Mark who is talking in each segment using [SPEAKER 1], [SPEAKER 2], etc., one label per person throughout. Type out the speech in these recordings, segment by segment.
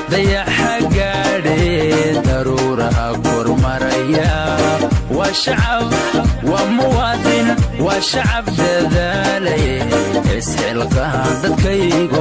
[SPEAKER 1] dayaxa gaadhe daruuraha kormaraya waa shacab waa muwaadin waa shacab dadaalaye isxilqaan dadkaygo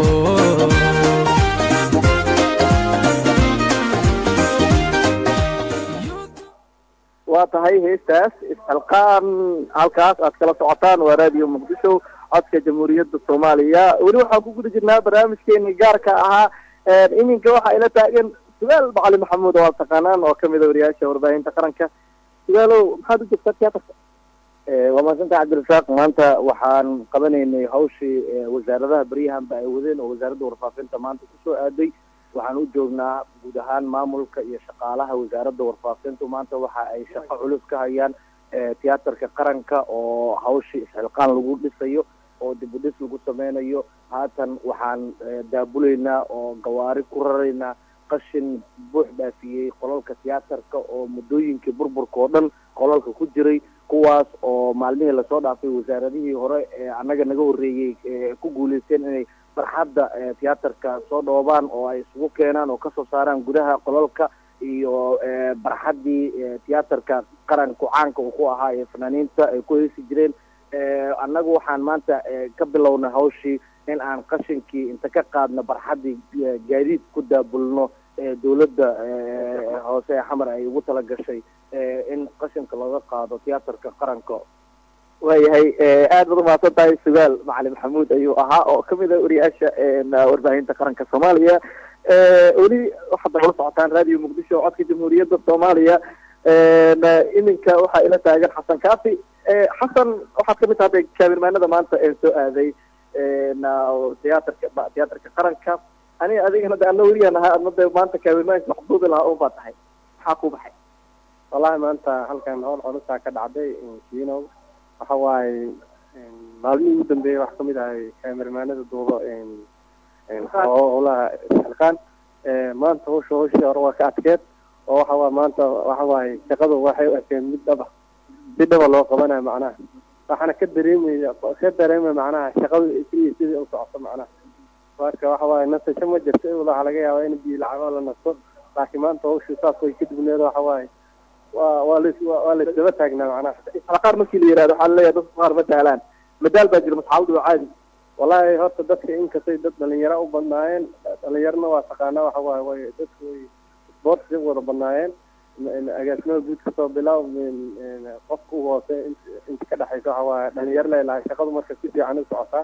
[SPEAKER 2] waa tahay heestaas isxilqaan halkaas aad kala socotaan waa raadiyo muqdisho codka jamhuuriyadda soomaaliya weli waxaan ku guda jirnaa barnaamijkeeni gaarka ahaa iminka waxaa ila taagan sugaal macali maxamuud oo aad taqaanaan oo kamid a wariyaasha warbaahinta qaranka sugaalow maxaad u joogtaa tiyaatarka
[SPEAKER 3] waa mahadsanta cabdirasaaq maanta waxaan qabanaynay hawshii wasaaradaha beryahanba ay wadeen oo wasaaradda warfaafinta maanta kusoo aaday waxaan u joognaa guud ahaan maamulka iyo shaqaalaha wasaaradda warfaafintu maanta waxa ay shaqo culus ka hayaan tiyaatarka qaranka oo hawshii isxilqaan lagu dhisayo oo dib u dhis lagu sameynayo haatan waxaan daabulaynaa oo gawaari ku raraynaa qashin buux dhaafiyey qolalka tiyaatarka oo muddooyinkii burburka oo dhan qolalka ku jiray kuwaas oo maalmihii lasoo dhaafay wasaaradihii hore ee annaga naga horreeyey ku guuleysteen inay barxadda tiyaatarka soo dhoobaan oo ay isugu keenaan oo kasoo saaraan gudaha qolalka iyo barxaddii tiyaatarka qaranku caanka uu ku ahaa ee fanaaniinta ay ku heesi jireen annagu waxaan maanta ka bilownay hawshii in aan qashinkii inta ka qaadno barxaddii gaadiid ku daabulno dawladda hoose ee xamar ay ugu talagashay in qashinka looga qaado tiyaatarka qaranka
[SPEAKER 2] waayahay aad baad umahadsan tahay sugaal macali maxamuud ayuu ahaa oo kamid ah wariyaasha warbaahinta qaranka soomaaliya weli waxaad nagala socotaan radio muqdisho codka jamhuuriyadda soomaaliya iminka waxaa ila taagan xasan kaafi xasan waxaad kamid tahay kaamirmaanada maanta ee soo aaday tiyaatarka tiyaatarka qaranka aniga adigana de ana weliyan ahaa adna de maanta kaamirmaanka maxduudi lahaa un baa tahay maxaa ku baxay
[SPEAKER 3] wallahi maanta halkan howl culusaa ka dhacday kinow waxa waaye maalmihii ugu dambeeyey wax kamid ahay kaamirmaanada duubo howlaha xilqaan maanta hawsha hawshii hore waa ka adkeed oo waxa waay maanta waxa waaye shaqadu waxay u ekeen mid dhaba mid dhaba loo qabanayo macnaha waxaana ka dareemaya ka dareemaya macnaha shaqadu sidii sidii u socoto macnaha marka waxa waaye nasasho ma jirto waxaa laga yaabaa in biyo lacabo la nasto laakiin maanta hawshii saas way ka dubneed waxa waaye waa waa las waa laisdaba taagnaa macnaha
[SPEAKER 2] qaar markii la yihahdo waxaa laleeyahay dadka qaar ma sahlaan madaal baa jira masxaaladu waa caadi
[SPEAKER 3] wallahi horta dadka inkastay dad dhalinyaro u badnaayeen dhalinyarona waa taqaanaa waxa waaye way dadka way sports wada badnaayeen agaasimada guud kasoo bilaab qofka u hoose inta ka dhexaysa waxa waaye dhalinyaro leelahay shaqadu marka si fiican u socotaa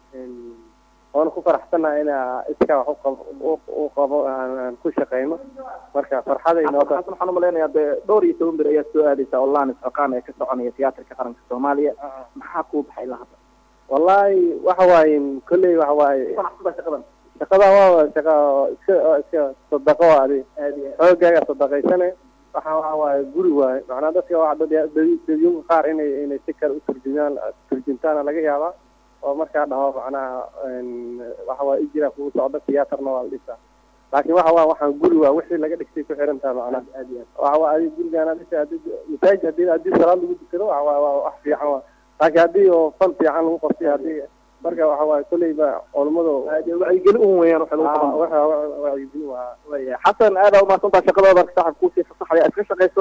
[SPEAKER 3] waana ku faraxsanaha ina iskaa wax uqab u qabo aan ku shaqeyno marka farxaday
[SPEAKER 2] xasan waxaan umalaynayaa de dhowr iyo toban bir ayaa soo aadaysa online isxilqaan ee ka soconaya tiyaatarka qaranka soomaaliya maxaa kuu baxay ilaa hadda
[SPEAKER 3] wallahi waxa waaye kolley waxa waaye
[SPEAKER 2] shaqadan
[SPEAKER 3] shaqada waa shaqa iska iska sadaqo adi xoogaaga sadaqaysane waxa waxa waaye guri waaye macnaa dadka waa dadyunka qaar inay inay si kale uturjumaan turjuntaana laga yaabaa oo markaa dhaho macnaha waxa waa ijira kugu socda tiyaatarna waa la dhisaa laakiin waxa waa waxaan guri waa wixii laga dhigtay ku xiran taha macnaha waxa waa adi gurigaana dhisa hadii masaajid hadii hadii salaad lagu dukado waxa waa waa wax fiican waa laakiin haddii oo fan fiican lagu qabtay hadii marka waxa waaye kolley ba culummadu
[SPEAKER 2] wacyigeli un weeyaan waxa lagu qaban
[SPEAKER 3] wacyigeli waa
[SPEAKER 2] waya xasan aada umahadsantaa shaqadooda saxab kuusii fasaxaya iska shaqayso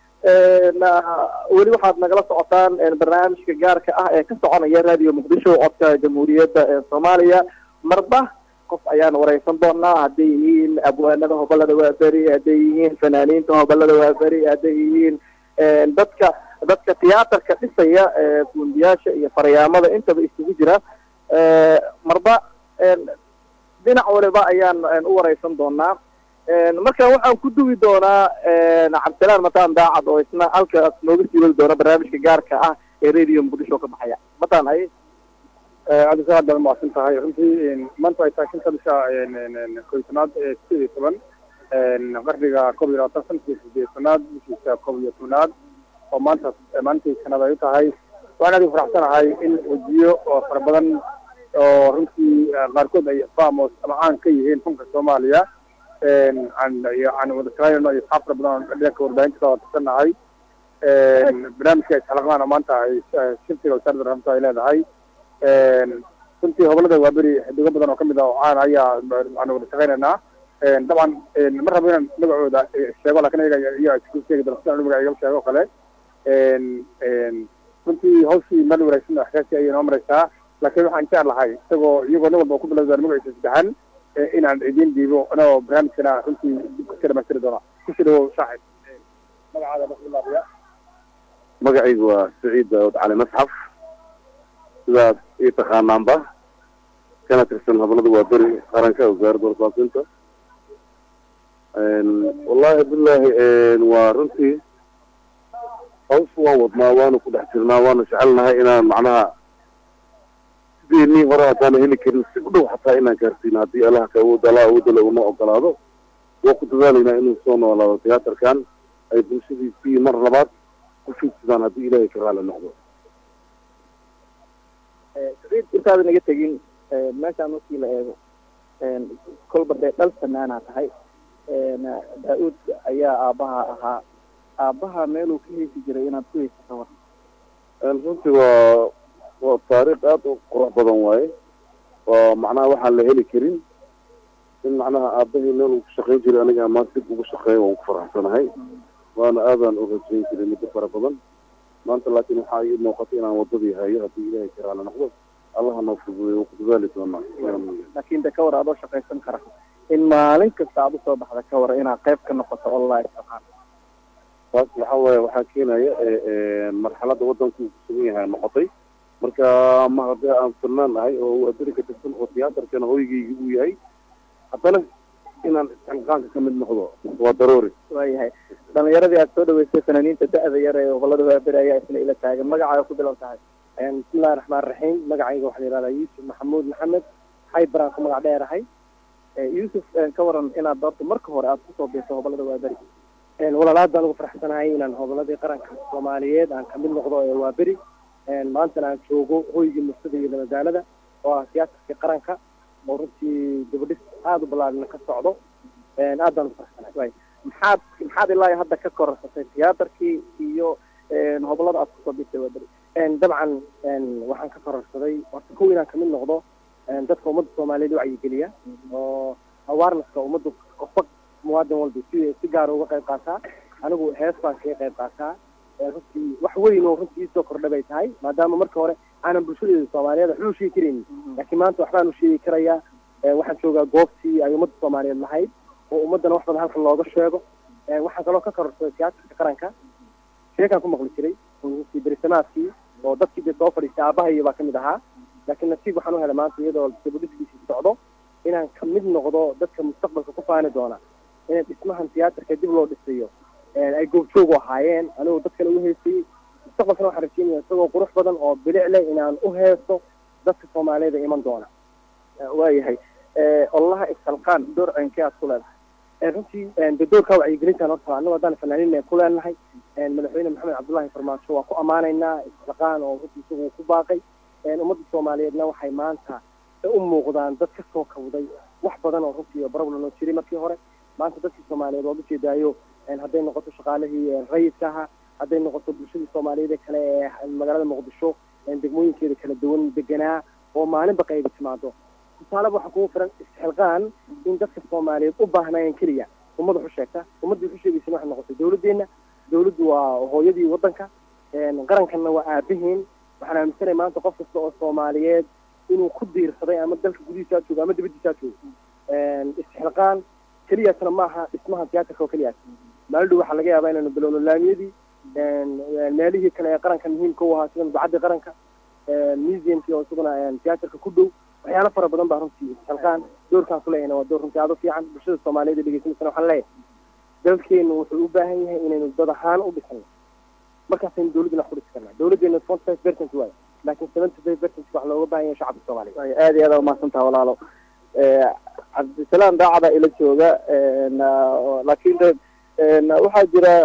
[SPEAKER 2] weli waxaad nagala socotaan barnaamijka gaarka ah ee ka soconaya radio muqdisho codka jamhuuriyadda ee soomaaliya marba qof ayaan wareysan doonaa hadday yihiin abwaanada hobalada waaberi hadday yihiin fanaaniinta hobalada waaberi hadday yihiin dadka dadka tiyaatarka dhisaya fundiyaasha iyo faryaamada intaba isugu jira marba dhinac waliba ayaan u wareysan doonaa marka waxaan ku duwi doonaa cabdisalaan mataan daacad oo isna halkaas nooga sii wadi doona barnaamijka gaarka ah ee radio muqdisho ka baxaya mataan hay
[SPEAKER 3] cabdisaad baad mahadsan tahay runtii maanta ay tahay shanta bisha koytanaad ee sideed iyo toban qarniga koob iyo labaatan sanadkii sideetanaad bishiisa koob iyo tobnaad oo maanta maalintii sanad ay u tahay waxaan aad u faraxsanahay in wajiyo oo fara badan oo runtii qaarkood ay famos ama caan ka yihiin funka soomaaliya aan wada shaqeynayno iyo asxaab fara badan oo dhanka warbaahinta ka watasanahay barnaamijka isxalaqmaana maanta ay shiftiga wasaaradda raxmatu ay leedahay runtii hobolada waa beri xidigo badan oo kamid ah oo caan ayaa aan wada shaqeynaynaa
[SPEAKER 4] dabcan ma rabo inaan magacooda sheego lakin ayaga iyo isku sheegi doona sidaan magaca iga sheego o kale runtii hawshii meel wanaagsan oo xasaasi ayay noo maraysaa laakiin waxaan jecel lahay isagoo iyagoo nin walba ku bilowdaan magaciisa saddexan inaan idiin dhiibo anagoo barnaamijkana runtii dib ka dhamaystiri doona kusii dhawow saaxib magacaada bismillaahiya
[SPEAKER 5] magacaygu waa saciid daawud cali masxaf sidaas ii taqaanaanba kana tirsan hablada waa beri qaranka wasaaradda warfaafinta wallahi billahi waa runtii hawsha waan wadnaa waanu ku dhex jirnaa waanu jecelnahay inaan macnaha sideenii hore haddaana heli karin si u dhow xataa inaan gaarsiino haddii allaha ka awood allah awoodale una ogolaado waa ku dadaalaynaa inuu soo noolaado tiyaatarkan ay bulshadiisii mar labaad ku fiidsadaan haddii ilaahay ka raali noqdo
[SPEAKER 3] saciid intaadan iga tegin meeshaan markii la eego kolba dee dhal fanaanaa tahay daa-uud ayaa aabbaha ahaa aabbaha meeluu ka heesi jiray inaad ku heysato war
[SPEAKER 5] runtii waa waa taariikh aada u qurux badan waaye waa macnaha waxaan la heli karin in macnaha aabahii meel uu ku shaqayn jiray aniga maanta dib ugu shaqeeya waan ku faraxsanahay waana aadaan u rajayn jiray muddo fara badan maanta laakiin waxaa ii muuqata inaan wadadii hayo haddii ilaahay ka raali noqdo allaha noo fududeeyo waa ku dadaali doonaa
[SPEAKER 3] laakiin de ka war adoo shaqaysan kara in maalin kasta aad usoo baxda ka war inaad qayb ka noqoto online ahaan
[SPEAKER 5] taas waxa waaye waxaa keenaya marxaladda waddanku kusugan yahay noqotay marka ma haddii aan filnaan ahay oo waa beri ka tirsan oo tiyaatarkana hoygeyga uu yahay haddana inaan isxilqaanka ka mid noqdo waa daruuri
[SPEAKER 3] waayahay dhalinyaradii aad soo dhaweysay fanaaniinta da-da yar ee gobolada waaberi ayaa isna ila taagan magacaaga ku bilow tahay
[SPEAKER 6] bismillahi raxmaan raxiim magacayga waxaa la yihahdaa yuusuf maxamuud maxamed xaybaraan ku magac dheerahay
[SPEAKER 3] yuusuf ka waran inaad doorto marka hore aad kusoo biirto gobolada waaberi
[SPEAKER 6] walaalaad baan ugu faraxsanahay inaan hoboladii qaranka soomaaliyeed aan kamid noqdo ee waaberi maantana aan joogo hoygii murtada iyo madaalada oo ah tiyaatarkii qaranka oo runtii dabadhis aada u ballaaran ka socdo aad baan ugu faraxsanahay
[SPEAKER 3] maxaad maxaad ilaa hadda ka korarsatay tiyaatarkii iyo hobolada aad kusoo biirtay waaberi
[SPEAKER 6] dabcan waxaan ka kororsaday horta kow inaan kamid noqdo dadka ummadda soomaaliyeed wacyigeliya oo awarenesska ummadda qofba muwaadin walba si si gaara uga qayb qaataa anigu hees baan kaga qayb qaataa runtii wax weyn oo runtii isoo kordha bay tahay maadaama marka hore aanan bulshadeeda soomaaliyeed waxba u sheegi karaynin laakiin maanta waxbaan u sheegi karayaa waxaan joogaa goobtii ay ummadda soomaaliyeed lahayd oo ummaddana wax badan halkan looga sheego waxaan kaloo ka kororsaday tiyaatarka qaranka sheekaan ku maqli jiray runtii berisamaadkii oo dadkii dee soo fadhiistay aabahaiyo baa kamid ahaa laakiin nasiib waxaan u helay maanta iyadoo dabadhiskiisii socdo inaan kamid noqdo dadka mustaqbalka ku faani doona in dhismahan tiyaatarka dib loo dhisayo ay goobjoogu ahaayeen anigoo dad kale u heesayey mustaqbalkana waxaan rajeynaya isagoo qurux badan oo bilic leh inaan u heeso dadka soomaaliyeed ee iman doona
[SPEAKER 3] waayahay olaha ishalqaan door ceenkee aad ku leedahay
[SPEAKER 6] runtii de doorkaa wacyigelintan horta anago haddaan fanaaniin ku leenahay madaxweyne maxamed cabdullaahi farmaajo waa ku ammaanaynaa ishalqaan oo runtii isagu ku baaqay ummadda soomaaliyeedna waxay maanta u muuqdaan dad ka soo kawday wax badan oo runtii problem oo jiray markii hore maanta dadkii soomaaliyeed waad ujeedaayo hadday noqoto shaqaalihii rayidka ahaa hadday noqoto bulshadii soomaaliyeed ee kale ee magaalada muqdisho degmooyinkeeda kala duwan deganaa oo maalinba qayba timaado tusaaleba waxaa kugu firan isxilqaan in dadka soomaaliyeed u baahnaayeen keliya ummad wax u sheegta ummadda wax u sheegaysana waxay noqotay dawladdeena dawladdu waa hooyadii waddanka qarankanna waa aabaheen waxaan aaminsanay maanta qof kasta oo soomaaliyeed inuu ku diirsaday ama dalka gudihiisaa joogo ama dibadiisaa joogo isxilqaan keliyaasna maaha dhismaha tiyaatarka oo keliyaas maalidhow waxaa laga yaabaa inaynu bilowno laamiyadii meelihii kale ee qaranka muhiimka u ahaa sida mudacadii qaranka museumkii oo isaguna tiyaatarka ku dhow waxyaalo fara badan baa runtii isxilqaan doorkaan ku leeyahna waa door runtii aada u fiican bulshada soomaaliyeed ee dhegeysanaysan waxaan leeyahay dalkeenu wuxuu u baahan yahay inaynu dad ahaan u dhisano markaasaynu dawladdina wax ku dhisi karnaa dawladdeena forty five percent waayo laakiin seventy five percent wax looga baahan yahay shacabka soomaaliyeed
[SPEAKER 3] aada iyo aada umahadsantaha walaalo cabdisalaam daacada ila jooga laakiin de waxaa jira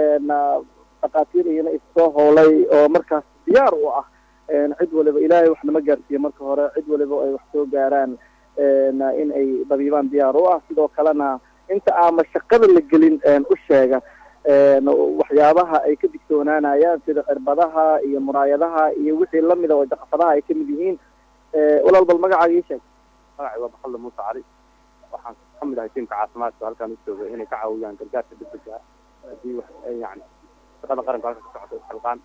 [SPEAKER 3] dhakhaatiir iyana issoo howlay oo markaas diyaar u ah cid waliba ilaahay wax nama gaarsiiye marka hore cid waliba ay wax soo gaaraan in ay dabiibaan diyaar u ah sidoo kalena inta aama shaqada la gelin u sheega waxyaabaha ay ka digtoonaanayaan sida cirbadaha iyo muraayadaha iyo wixii lamida oo daqafadaha ay kamid yihiin walaal bal magacaaga ii sheeg
[SPEAKER 5] magacay waa maxamed muuse cali waxaan ka
[SPEAKER 7] kamid ahay tiimka caafimaadka halkaan u jooga inay ka caawiyaan gargaarka degdega ah haddii wax ay yani shaqada qaranka halka ka socoto isxilqaan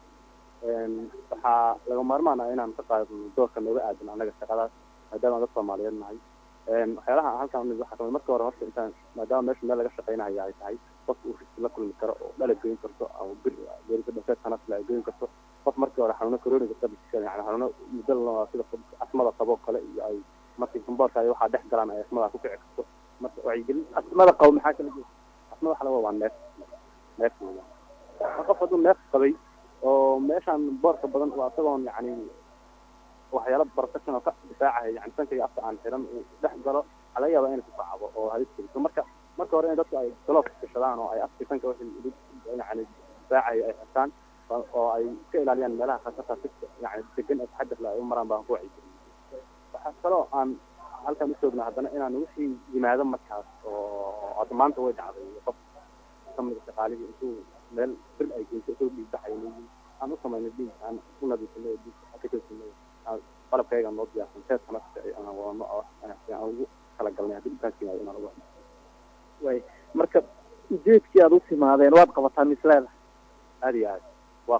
[SPEAKER 7] waxaa laga maarmaan ah inaan ka qaadno doorka nooga aadan annaga shaqadaas maadaama dad soomaaliyeed nahay waxyaalaha halkaan umid waxaa kamid marka hore horta intaan maadaama meesha meel laga shaqaynayo ay tahay qofka uu riski la kulmi karo oo dhala geyn karto ama bir geerisa dhafeed kanasla ay geyn karto qof markii hore xanuuno coroniga qabis yani xanuuno muddo sida asmada qabo kale iyo ay markii gamboorka ay waxaa dhex galaan ay asmada ku kici karto marka wacyigelin
[SPEAKER 3] asmada qabo maxaa kala jira
[SPEAKER 7] asma waxa laga waa neef neef weeyaan qof hadduu neef qabay oo meeshaan boorka badan waa isagoon yani waxyaalo protection oo ka difaacaya yani sanka iyo afka aan xiran uu dhex galo waxaa laga yaabaa inay ku kacabo oo halis geliso marka marka hore in dadku ay gloves gashadaan oo ay afka sanka wixii yani difaacaya ay xirtaan oo ay iska ilaaliyaan meelaha khatarta si yani degan oo taxadir la ay u maraan baan ku wacyigelin waxaa kaloo aan halkan ujoogna haddana inaan wixii yimaado markaas oo hadda maanta way dhacday qof kamid a shaqaalihii intuu meel bir ay geyso isagoo dhiig baxay leeyihin aan u samaynay dhiig aan u nadiifinay dhiig ka joogsinay qalabkayga noo diyaarsan teeskana aan wadano oo aan ugu kala galnay haddii dhibkaas yimaado inaan uga
[SPEAKER 3] way marka ujeedkii aad u timaadeen waad qabataa misleeda
[SPEAKER 7] aad iyo aad waa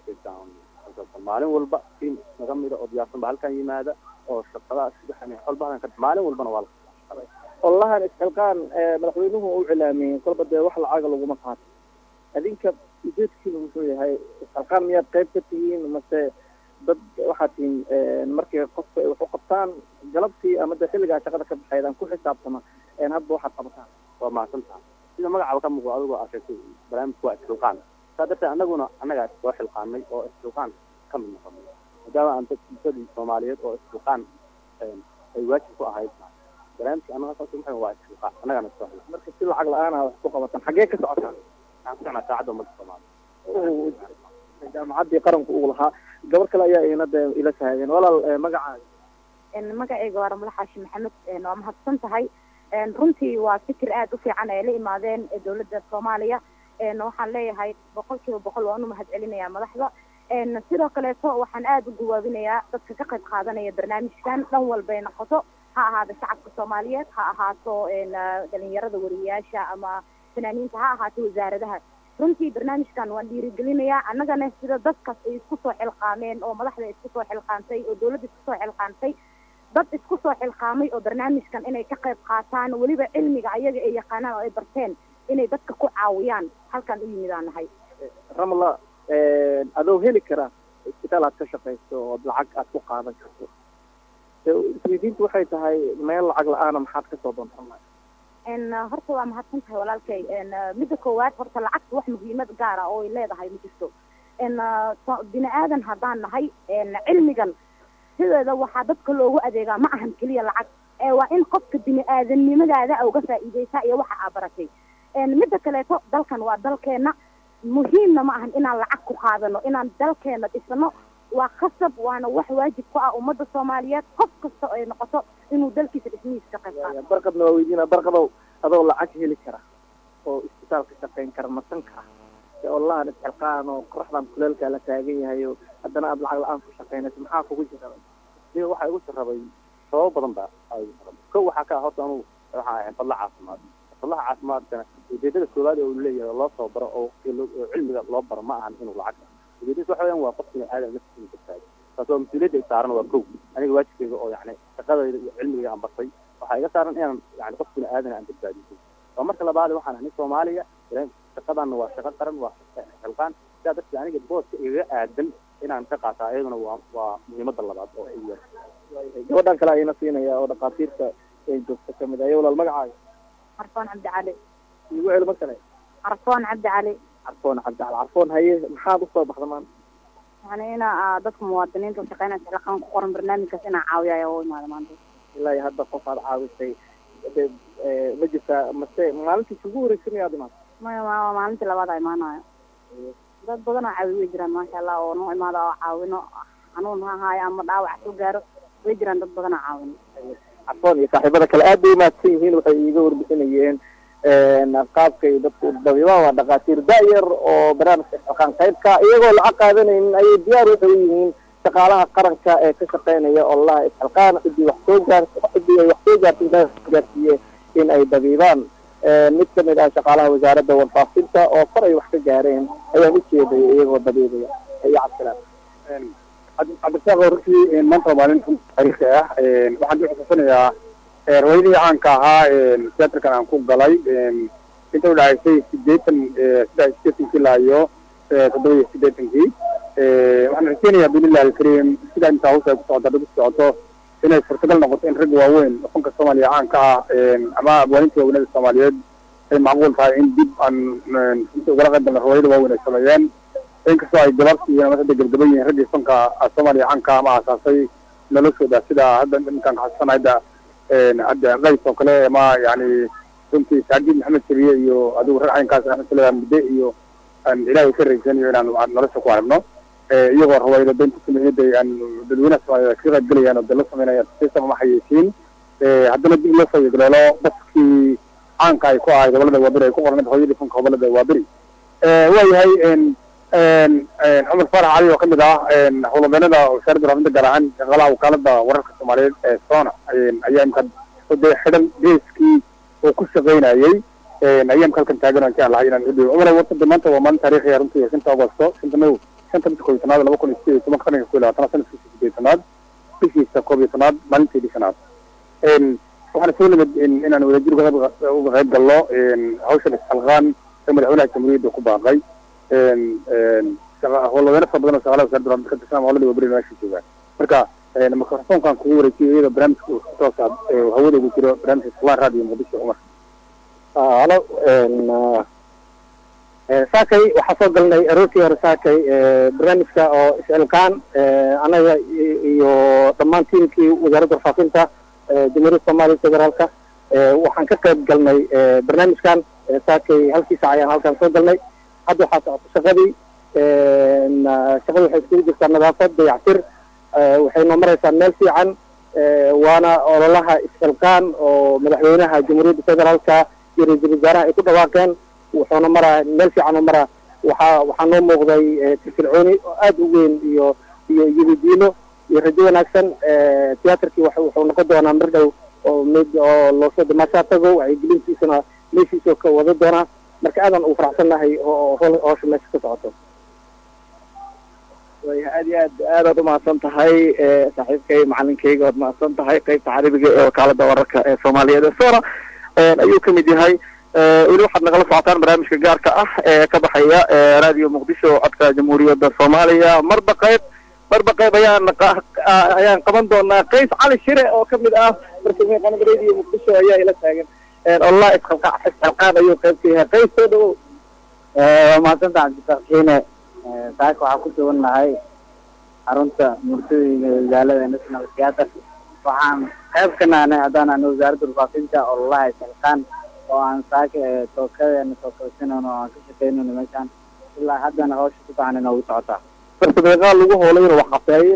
[SPEAKER 7] qabanaa maalin walba tiim naga mida oo diyaarsan ba halkan yimaada oo shaqadaas xolba halkan ka maalin walbana waa la
[SPEAKER 3] wallahan isxilqaan madaxweynuhu u cilaamiyey kolba dee wax lacaga laguma qaato adinka ujeedkiina muxuu yahay isxilqaan miyaad qayb ka tihiin mase dad waxaad tihiin markii qofka ay wax u qabtaan galabtii ama dee xilligaa shaqada ka baxaydaan ku xisaabtama hadba waxaad qabataan
[SPEAKER 7] waa mahadsan tahay sida magacaba ka muuqdo adigoo aa sheegtay barnaamijku waa isxilqaan saa darteed annaguna annagaa soo xilqaanay oo isxilqaan ka mid noqonay maadaama aan dad dadii soomaaliyeed oo isxilqaan ay waajib ku ahayd barnaamijka annaga saas maxay waa isxilqaan annagana soo xilqaan
[SPEAKER 3] marka si lacag la-aan ah wax ku qabataan xaggee ka socotaan
[SPEAKER 7] waxaan ku socnaa saacadda ummadda soomaaliya
[SPEAKER 3] jaamacaddii qaranku uu lahaa gabar kale ayaa ina dee ila taageen walaal magacaaga
[SPEAKER 8] magacayga waa ramla xaashi maxamed waa mahadsan tahay runtii waa fikir aada u fiican ay la imaadeen dowladda soomaaliya waxaan leeyahay boqol kiiba boqol waan u mahad celinayaa madaxda sidoo kaleeto waxaan aada u gawaabinayaa dadka ka qayb qaadanaya barnaamijkan dhan walbay noqoto ha ahaado shacabka soomaaliyeed ha ahaato dhalinyarada wariyayaasha ama fanaaniinta ha ahaato wasaaradaha runtii barnaamijkan waan dhiirigelinayaa annagana sida dadkaas ay isku soo xilqaameen oo madaxda isku soo xilqaantay oo dowladda isku soo xilqaantay dad isku soo xilqaamay oo barnaamijkan inay ka qayb qaataan weliba cilmiga ayaga ay yaqaanaan oo ay barteen inay dadka ku caawiyaan halkaan u yimidaan nahay
[SPEAKER 3] ramla adoo heli kara isbitaal aad ka shaqayso ood lacag aad ku qaadan karto isweydiintu waxay tahay meel lacag la-aana maxaad kasoo doontan
[SPEAKER 8] horta waa mahadsan tahay walaalkay midda koowaad horta lacagta wax muhiimad gaara oo ay leedahay ma jirto bini aadan haddaan nahay cilmigan sideeda waxaa dadka loogu adeegaa ma ahan keliya lacag ee waa in qofka bini aadamnimadaada uga faa'iideysaa iyo waxa aa baratay midda kaleeto dalkan waa dalkeena muhiimna ma ahan inaan lacag ku qaadano inaan dalkeena dhisano waa khasab waana wax waajib ku ah ummadda soomaaliyeed qof kasta ay noqoto inuu dalkiisa dhismihiisa ka qayb qaato
[SPEAKER 3] barqadna waa weydiina barqadow adoo lacag heli kara oo isbitaal ka shaqayn kara masanka ah ee olahan isxilqaan oo qoraxdan kuleelkaa la taagan yahay oo haddana aada lacag la-aan ku shaqaynayso maxaa kugu jira
[SPEAKER 7] aniga waxaa igu sarabay sababo badan ba aa igu sarabay ko waxaa ka ah horta anugu waxaa ahay fadla caafimaad fadlaha caafimaadkana ujeedada koowaad oo uu leeyahay oo loo soo baro oo oo cilmiga loo baro ma ahan inuu lacag ujeedadiis waxa weyaan waa qof bini aadam naftiisa badbaadi taas waa mas-uuliyadda isaaran waa kow aniga waajibkayga oo yani shaqadayda iyo cilmigayga aan bartay waxaa iga saaran inaan yani qof bini aadana aan badbaadiso waa marka labaad waxaan ahay soomaaliya shaqadanna waa shaqo qaran waa xilqaan sidaa darteed aniga booska igaga aadan inaan ka qaataa iyaduna waa waa muhiimada labaad oo igu yahay
[SPEAKER 3] gabadhan kale ayna siinaya oo dhakhaatiirta ay joogta kamid ayo walaal magacaaga
[SPEAKER 8] carfoon cabdi cali
[SPEAKER 3] igu celi mar kale
[SPEAKER 8] carfoon cabdi cali
[SPEAKER 3] carfoon cabdi cali carfoon haye maxaad usoo baxda maanta
[SPEAKER 8] yani ina dadka muwaadiniinta shaqeynaya xilqaan ku qoran barnaamijkaas inaa caawiya ayaa u imaada maanta
[SPEAKER 3] ilaa iyo hadda qof aad caawisay de ma jirtaa mase maalintii kugu horeysa miyaad imaata
[SPEAKER 8] maya ma maalintii labaad a imaanayo dad badan oo caawi way jiraan maasha allah oo noo imaada oo caawino xanuun ha ahaayo ama dhaawac soo gaaro way jiraan dad badan oo caawino
[SPEAKER 3] carfoon iyo saaxiibada kale aad bay umaadsan yihiin waxay iiga warbixinayeen qaabkay dadku dabiibaha waa dhakhaatiir da-yar oo barnaamijka xilqaan qaybka iyagoo lacag qaadanaynin ayay diyaar waxay u yihiin shaqaalaha qaranka ee ka shaqeynaya olaha isxilqaan cidii wax soo gaar cidii ay wax soo gaartay gaarsiiye
[SPEAKER 2] in ay dabiibaan mid ka mid ah shaqaalaha wasaaradda warfaafinta oo far ay wax ka gaareen ayaan u jeeday iyagoo dabiibaya iyo cabdisalaan
[SPEAKER 4] cabdisaaq runtii maanta waa maalin taariikhi ah waxaan ku xusuusanayaa riwaayadii caanka ahaa theaterkan aan ku galay inta udhacaysay sideetan saddex sideetankii ilaa iyo toddoba iyo sideetankii waxaan rajeynayaa biilillahi alkariim sidaa intaa hawsha ay ku socoto hadday ku socoto inay suurtagal noqoto in rag waaweyn dhaqanka soomaaliya caanka ah ama abwaaninta waaweynada soomaaliyeed ay macquul tahay in dib aan runtii ugala qayb galno riwaayada waaweyn ay sameeyeen inkastoo ay gabaabsi yihiin ama hadda gabgaba yihiin raggii fanka soomaaliya caanka ama aasaasay noloshooda sida hadda ninkaan kaxasuusana hadda hadda qays oo kale ama yani runtii saajid maxamed sabiye iyo adigu rag caynkaas axmed salaam mudde iyo aan ilaahay ka raysanayo inaan nolosha ku aragno iyagoo rawaayada daynta sameeyada aan dadweynaha soomaaliya ka qayb galayaan oo dala sameynaya sistam ama xayeysiin haddana dib loo soo yegleelo baskii caanka ay ku ahayd gobolada waaberi ay ku qorneed hooyadii funka gobolada waaberi waayahay cumar faarax cali oo kamid ah howlwadeenada wasaaradda warfaafinta gaar ahaan shaqaalaha wakaalada wararka soomaaliyeed ee sona ayaa imka de xidhan geeskii uu ku shaqaynayay ayaa imka halkan taagan aan jeclahay inaan udhiyo cumar wartada maanta waa maalin taariikhiya runtii shanta agosto shanta madow shanta bisha koob iyo tanaad laba kun iyo sideed iyo tobanka qarniga kow iyo labaatanaad sanadkiisa sideed tanaad bishiisa koob iyo tanaad maalinteedii shanaad waxaan soo nimid inaan wadajir uga qayb galno hawshan isxalqaan ee madaxweynaha jamhuuriyadda ku baaqay howlwadeeno fara badan oo shaqalaha wasaaradda warfaafinta ka tirsan howlada waaberi meesha joogaan marka mikrofoonkan kugu wareejiyo iyadoo barnaamijka uu toos ah hawada ugu jiro barnaamijka islaan raadiyo muqdisho cumar
[SPEAKER 2] halo saakay waxaa soo galnay aroortii hore saakay barnaamijka oo is-ilkaan anaga iyo dhammaan tiimkii wasaaradda warfaafinta jamhuuriyadda soomaaliya federaalka waxaan ka qayb galnay barnaamijkan saakay halkii saac ayaan halkan soo galnay hadda waxaa socota shaqadii shaqadii waxay iskugu jirtaa nadaafad dayactir waxay noo maraysaa meel fiican waana ololaha is-xilqaan oo madaxweynaha jamhuuriyadda federaalka iyo ra-iisul wasaaraha ay ku dhawaaqeen wuxuuna maraa meel fiican oo maraa waxaa waxaa noo muuqday firfircooni oo aada u weyn iyo iyo yididiilo iyo rajo wanaagsan tiyaatarkii w wuxuu noqon doonaa mar dhow oo mid oo loosoo damaashaa tago wacyigelintiisana meeshiisoo ka wada doonaa marka aadan uu faraxsannahay oo hoosha meesha ka socoto
[SPEAKER 3] waya aad iyo aad aadaad umahadsan tahay saaxiibkay macalinkayga waad mahadsan tahay qeybta carabiga ee wakaalada wararka ee soomaaliyeed ee sona ayuu kamid yahay weli waxaad nagala socotaan barnaamijka gaarka ah ee ka baxaya radio muqdisho codka jamhuuriyadda soomaaliya marba qayb marba qayb ayaan ayaan qaban doonaa qays cali shire oo kamid ah bartamiya qanad radio muqdisho ayaa ila taagan allah isxalqa isxalqaan ayuu qayb ka yahay qays soo dhawow
[SPEAKER 6] waa mahadsanta cabdisakiine saaka waxaa ku sugan nahay xarunta murtooyinka magaalada national theatre waxaan qayb ka nahnay haddaan ana wasaaradda warfaafinta ololaha isxilqaan oo aan saaka tookadeena soo kalsinayno oo aan ka shaqaynayno meeshaan ilaa haddana hawsha si fiican inoogu socotaa
[SPEAKER 3] farsameeqaa lagu hoolay inuu wax qabteeye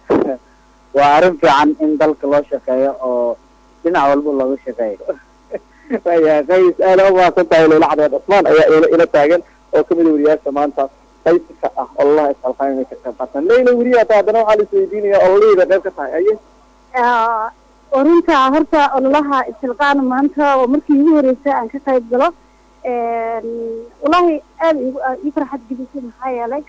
[SPEAKER 6] waa arrin fiican in dalka loo shaqeeyo oo dhinac walba looga shaqeeyo
[SPEAKER 3] waya qays aada umahadsan tahay leyla cadeed cusmaan ayaa ila ila taagan oo kamid a weriyaasha maanta qayska ah ololaha isxalqaan inay ka qayb qaataan leyla weriya ata haddana waxaa la isweydiinaya ololaheyda qayb ka tahay aye
[SPEAKER 8] runta horta ololaha isxilqaan maanta oo markii igu horeysay aan ka qayb galo wallahi aada igu ii farxad gelisay maxaa yeelay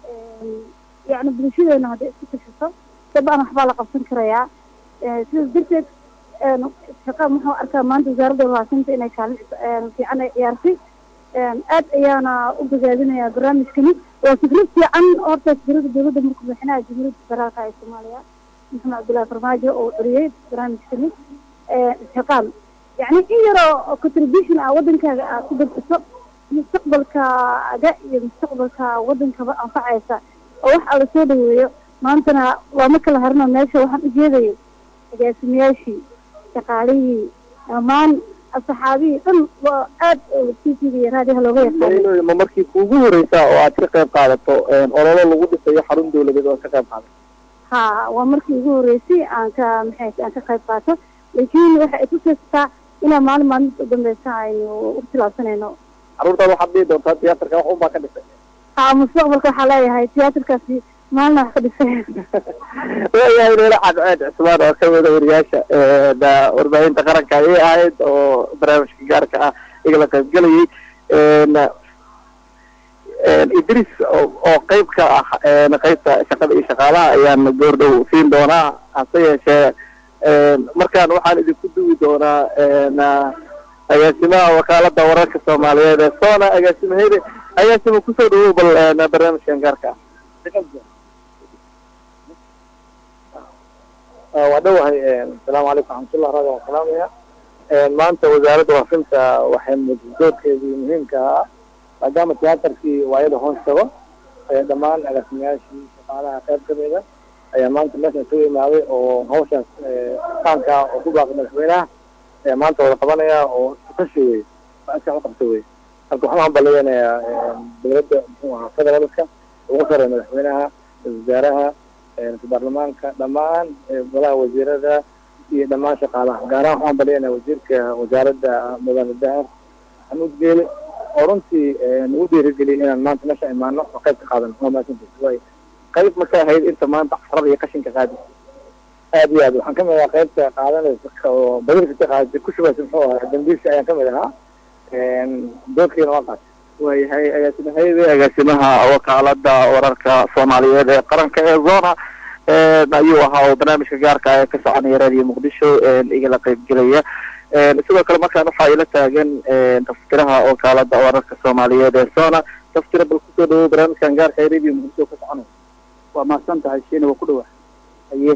[SPEAKER 8] yani bulshadeena hadday isku tashato dabaan waxbaa la qabsan karayaa sidaas darteed isxilqaan muxuu arkaa maanta wasaaradda warfaafinta inay kaalin fiican ay ciyaartay aad ayaana u bogaadinayaa barnaamijkani waa fikrad fiican horta fikrada dowladda markuu madaxweynaha jamhuuriyadda federaalka ee soomaaliya maxamed cabdullahi farmaajo oo celiyey barnaamijkani isxilqaan yani in yaroo contribution ah wadankaaga aad ku dadciso mustaqbalkaaga iyo mustaqbalka wadankaba anfacaysa oo wax alla soo dhaweeyo maantana looma kala harino meesha waxaan ujeedayay agaasimayaashii shaqaalihii dhammaan asxaabihii dhan waa aad tvga iyo raadiyaha looga yaqaano
[SPEAKER 3] ma markii kuugu horeysaa oo aad ka qayb qaadato ololo lagu dhisayo xarun dawladeed oo ka qayb qaadato
[SPEAKER 8] ha waa markii ugu horeysay aan ka maxay aan ka qayb qaato laakiin waxa ay tusaysataa inaa maalin maalinta u dambeysa aynu u tilaabsanayno
[SPEAKER 3] carruurtaada waxaad dhihi doontaa tiyaatarka wax unbaa ka dhisay
[SPEAKER 8] ha mustaqbalka waxaa leeyahay tiyaatarkaasi maalin wax ka dhisay
[SPEAKER 2] waayahay leela cadceed cusmaan oo kamida wariyaasha da warbaahinta qaranka ayay ahayd oo barnaamijka gaarka ah igala qaybgelayay idris oo qeyb ka ah qeybta shaqada iyo shaqaalaha ayaan goordhow siin doonaa hase yeeshee markaan waxaan idinku duwi doonaa agaasimaha wakaalada wararka soomaaliyeed ee sona agaasimahede agaasima kusoo dhawow bal barnaamijkan gaarka
[SPEAKER 3] ah waa dhowahay asalaamu calaykum raxmatullah raadi waan salaamaya maanta wasaaradda waafinta waxay doorkeedii muhiimka ah maadaama tiyaatarkii waayada hoos tago dhammaan agaasimayaashii shaqaalaha qayb kamida ayaa maanta meeshan isugu imaaday oo hawshaas qaanka oo ku baaqay madaxweynaha maanta wada qabanaya oo kashi wey aska u qabta wey marka waxaan hambaliyanayaa dowladda muxuu ahaa federaalka ugu sareeya madaxweynaha wasaaraha baarlamaanka dhammaan golaha wasiirada iyo dhammaan shaqaalaha gaar ahaan waxaan hambaliyanayaa wasiirka wasaaradda mudane dahar xamuud geele oo runtii nagu dhiirigeliyay inaan maanta meesha imaano oo qayb ka qaadano waa mahadsantahay way
[SPEAKER 2] qayb ma ka ahayd inta maanta casrada iyo qashinka qaadi
[SPEAKER 3] aad iyo aad waxaan kamid ahaa qaybta qaadanaysa oo badilka ka qaadata ku shubaysa muxuu ahaa dambiisha ayaan kamid ahaa doorkiina waa qaatay
[SPEAKER 2] waayahay agaasimahayde agaasimaha wakaalada wararka soomaaliyeed ee qaranka ee zona ayuu ahaa oo barnaamijka gaarka ee ka soconaya radio muqdisho igala qaybgelaya sidoo kale markaan waxaa ila taagan taftiraha wakaalada wararka soomaaliyeed ee sona taftira bal kusoo dhawow barnaamijkan gaarka ee radio muqdisho ka soconaya
[SPEAKER 7] waa mahadsan tahay shiina waa ku dhawa
[SPEAKER 2] haye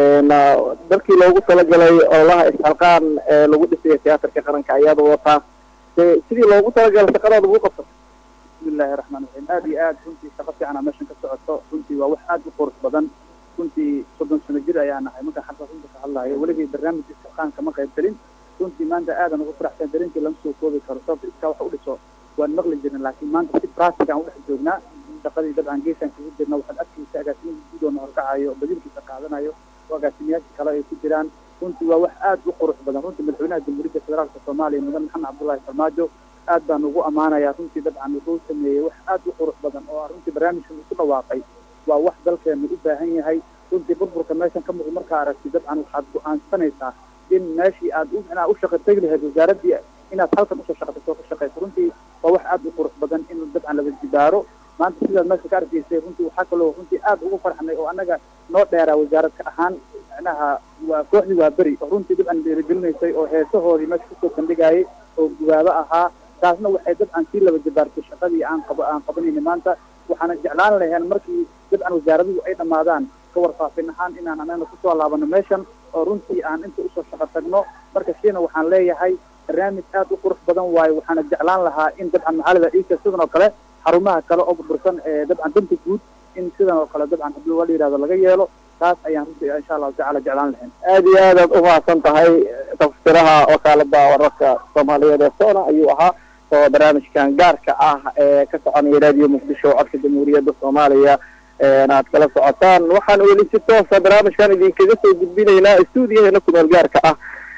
[SPEAKER 2] dalkii loogu talagalay ololaha isxalqaan ee lagu dhisayo tiyaatarka qaranka ayaad wataa sidii loogu talagalay shaqadaada ugu qabsato
[SPEAKER 7] bismillahi raxmaan raxiim aad iyo aad runtii shaqo fiican aa meeshan ka socoto runtii waa wax aad u qurux badan runtii soddon sano jir ayaa nahay markaan xagga runta ka hadlayo weligay barnaamijka isxalqaanka ma qayb gelin runtii maanta aadan ugu faraxsan dareenkii lama soo koobi karo sababta iskaa wax u dhiso waan maqli jirin laakiin maanta si practic aan udhex joognaa shaqadii dabcan geesaan kagu jirna waxaad arkaysa agaasimihii guud oo na horkacayo badilkiisa qaadanayo oo agaasimayaasha kale ay ku jiraan runtii waa wax aad u qurux badan runtii madaxweynaha jamhuuriyadda federaalka soomaaliya mudan maxamed cabdullahi farmaajo aad baan ugu ammaanayaa runtii dabcan wuxuu sameeyey wax aad u qurux badan oo runtii barnaamijkan uu ku dhawaaqay waa wax dalkeenu u baahan yahay runtii burburka meeshan ka muuqda markaa aragti dabcan waxaad go-aansanaysaa in meeshii aad u inaad u shaqa tegi lahayd wasaaraddii inaad halkan usoo shaqato soo ka shaqayso runtii waa wax aad u qurux badan in dabcan laga jibaaro maanta sidaad meesha ka arkaysay runtii waxaa kaloo runtii aad ugu farxnay oo annaga noo dheeraa wasaaradka ahaan macnaha waa kooxdii waa beri oo runtii dabcan dhiirigelinaysay oo heesahoodii meesha kusoo bandhigayay oo gubaabo ahaa taasna waxay dabcan sii laba jabaartay shaqadii aan qabo aan qabanayna maanta waxaana jeclaan lahayn markii dabcan wasaaraduhu ay dhammaadaan ka warfaafin ahaan inaan anagna kusoo laabano meeshan oo runtii aan inta usoo shaqo tagno marka shiina waxaan leeyahay barnaamij aad u qurux badan waayo waxaana jeclaan lahaa in dabcan maxaalida iika sidan oo kale xarumaha kale oo burbursan ee dabcan danta guud in sidan oo kale dabcan hadii la yihahdo laga yeelo taas ayaan runtii insha allahu tacala jeclaan lahayn
[SPEAKER 2] aad iyo aad aad umahadsan tahay taftiraha wakaalada wararka soomaaliyeed ee sona ayuu ahaa oo barnaamijkan gaarka ah ee ka soconaya radio muqdisho codka jamhuuriyadda soomaaliya aad kala socotaan waxaan weli si toosa barnaamijkan idinkaga soo gudbinaynaa stuudiyaheena kumeel gaarka ah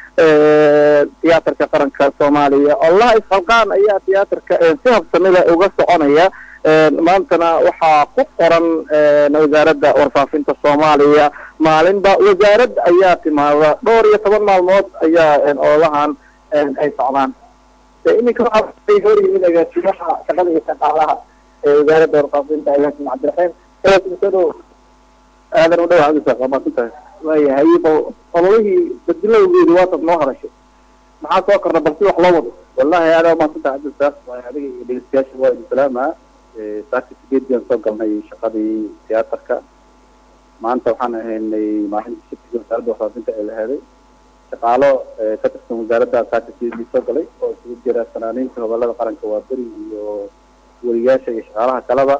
[SPEAKER 2] tiyaatarka qaranka soomaaliya olaha isxalqaan ayaa tiyaatarka si habsamida uga soconaya maantana waxaa ku qoran wasaaradda warfaafinta soomaaliya maalinba wasaarad ayaa timaada dhowr iyo toban maalmood ayaa ololahan ay socdaan iminka waxaa hor yimid agaasimaha shaqada iyo shaqaalaha ee wasaaradda warfaafinta agaasim cabdiraxiim soo dhow aadan u dhow cabdisaaq waa maasantahay waayahay bal ololihii badilowgeedi waatad noo hadashay maxaa soo korna bal si wax loo wado
[SPEAKER 7] wallahi aada umaadsantaha cabdisaaq waa adiga iyo dhegeystayaasha waa idin salaamaa saaka sideediyaan soo galnay shaqadii tiyaatarka maanta waxaan ahaynay maalinta shirkiga wasaaradda warfaafinta ee la heeday shaqaalo ka tirsan wasaaradda saaka sideedii soo galay oo isugu jira fanaaniinta gobolada qaranka waa beri iyo weriyaasha iyo shaqaalaha kaleba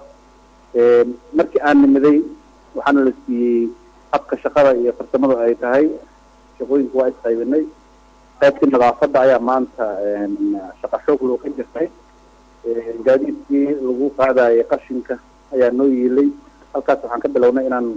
[SPEAKER 7] markii aan nimiday waxaana la siiyey habka shaqada iyo farsamadu ay tahay shaqooyinku waa isqaybinay qaybtii nadaafadda ayaa maanta shaqa xoog loo ka jirtay gaadiidkii lagu qaadayay qashinka ayaa noo yiilay halkaas waxaan ka bilownay inaan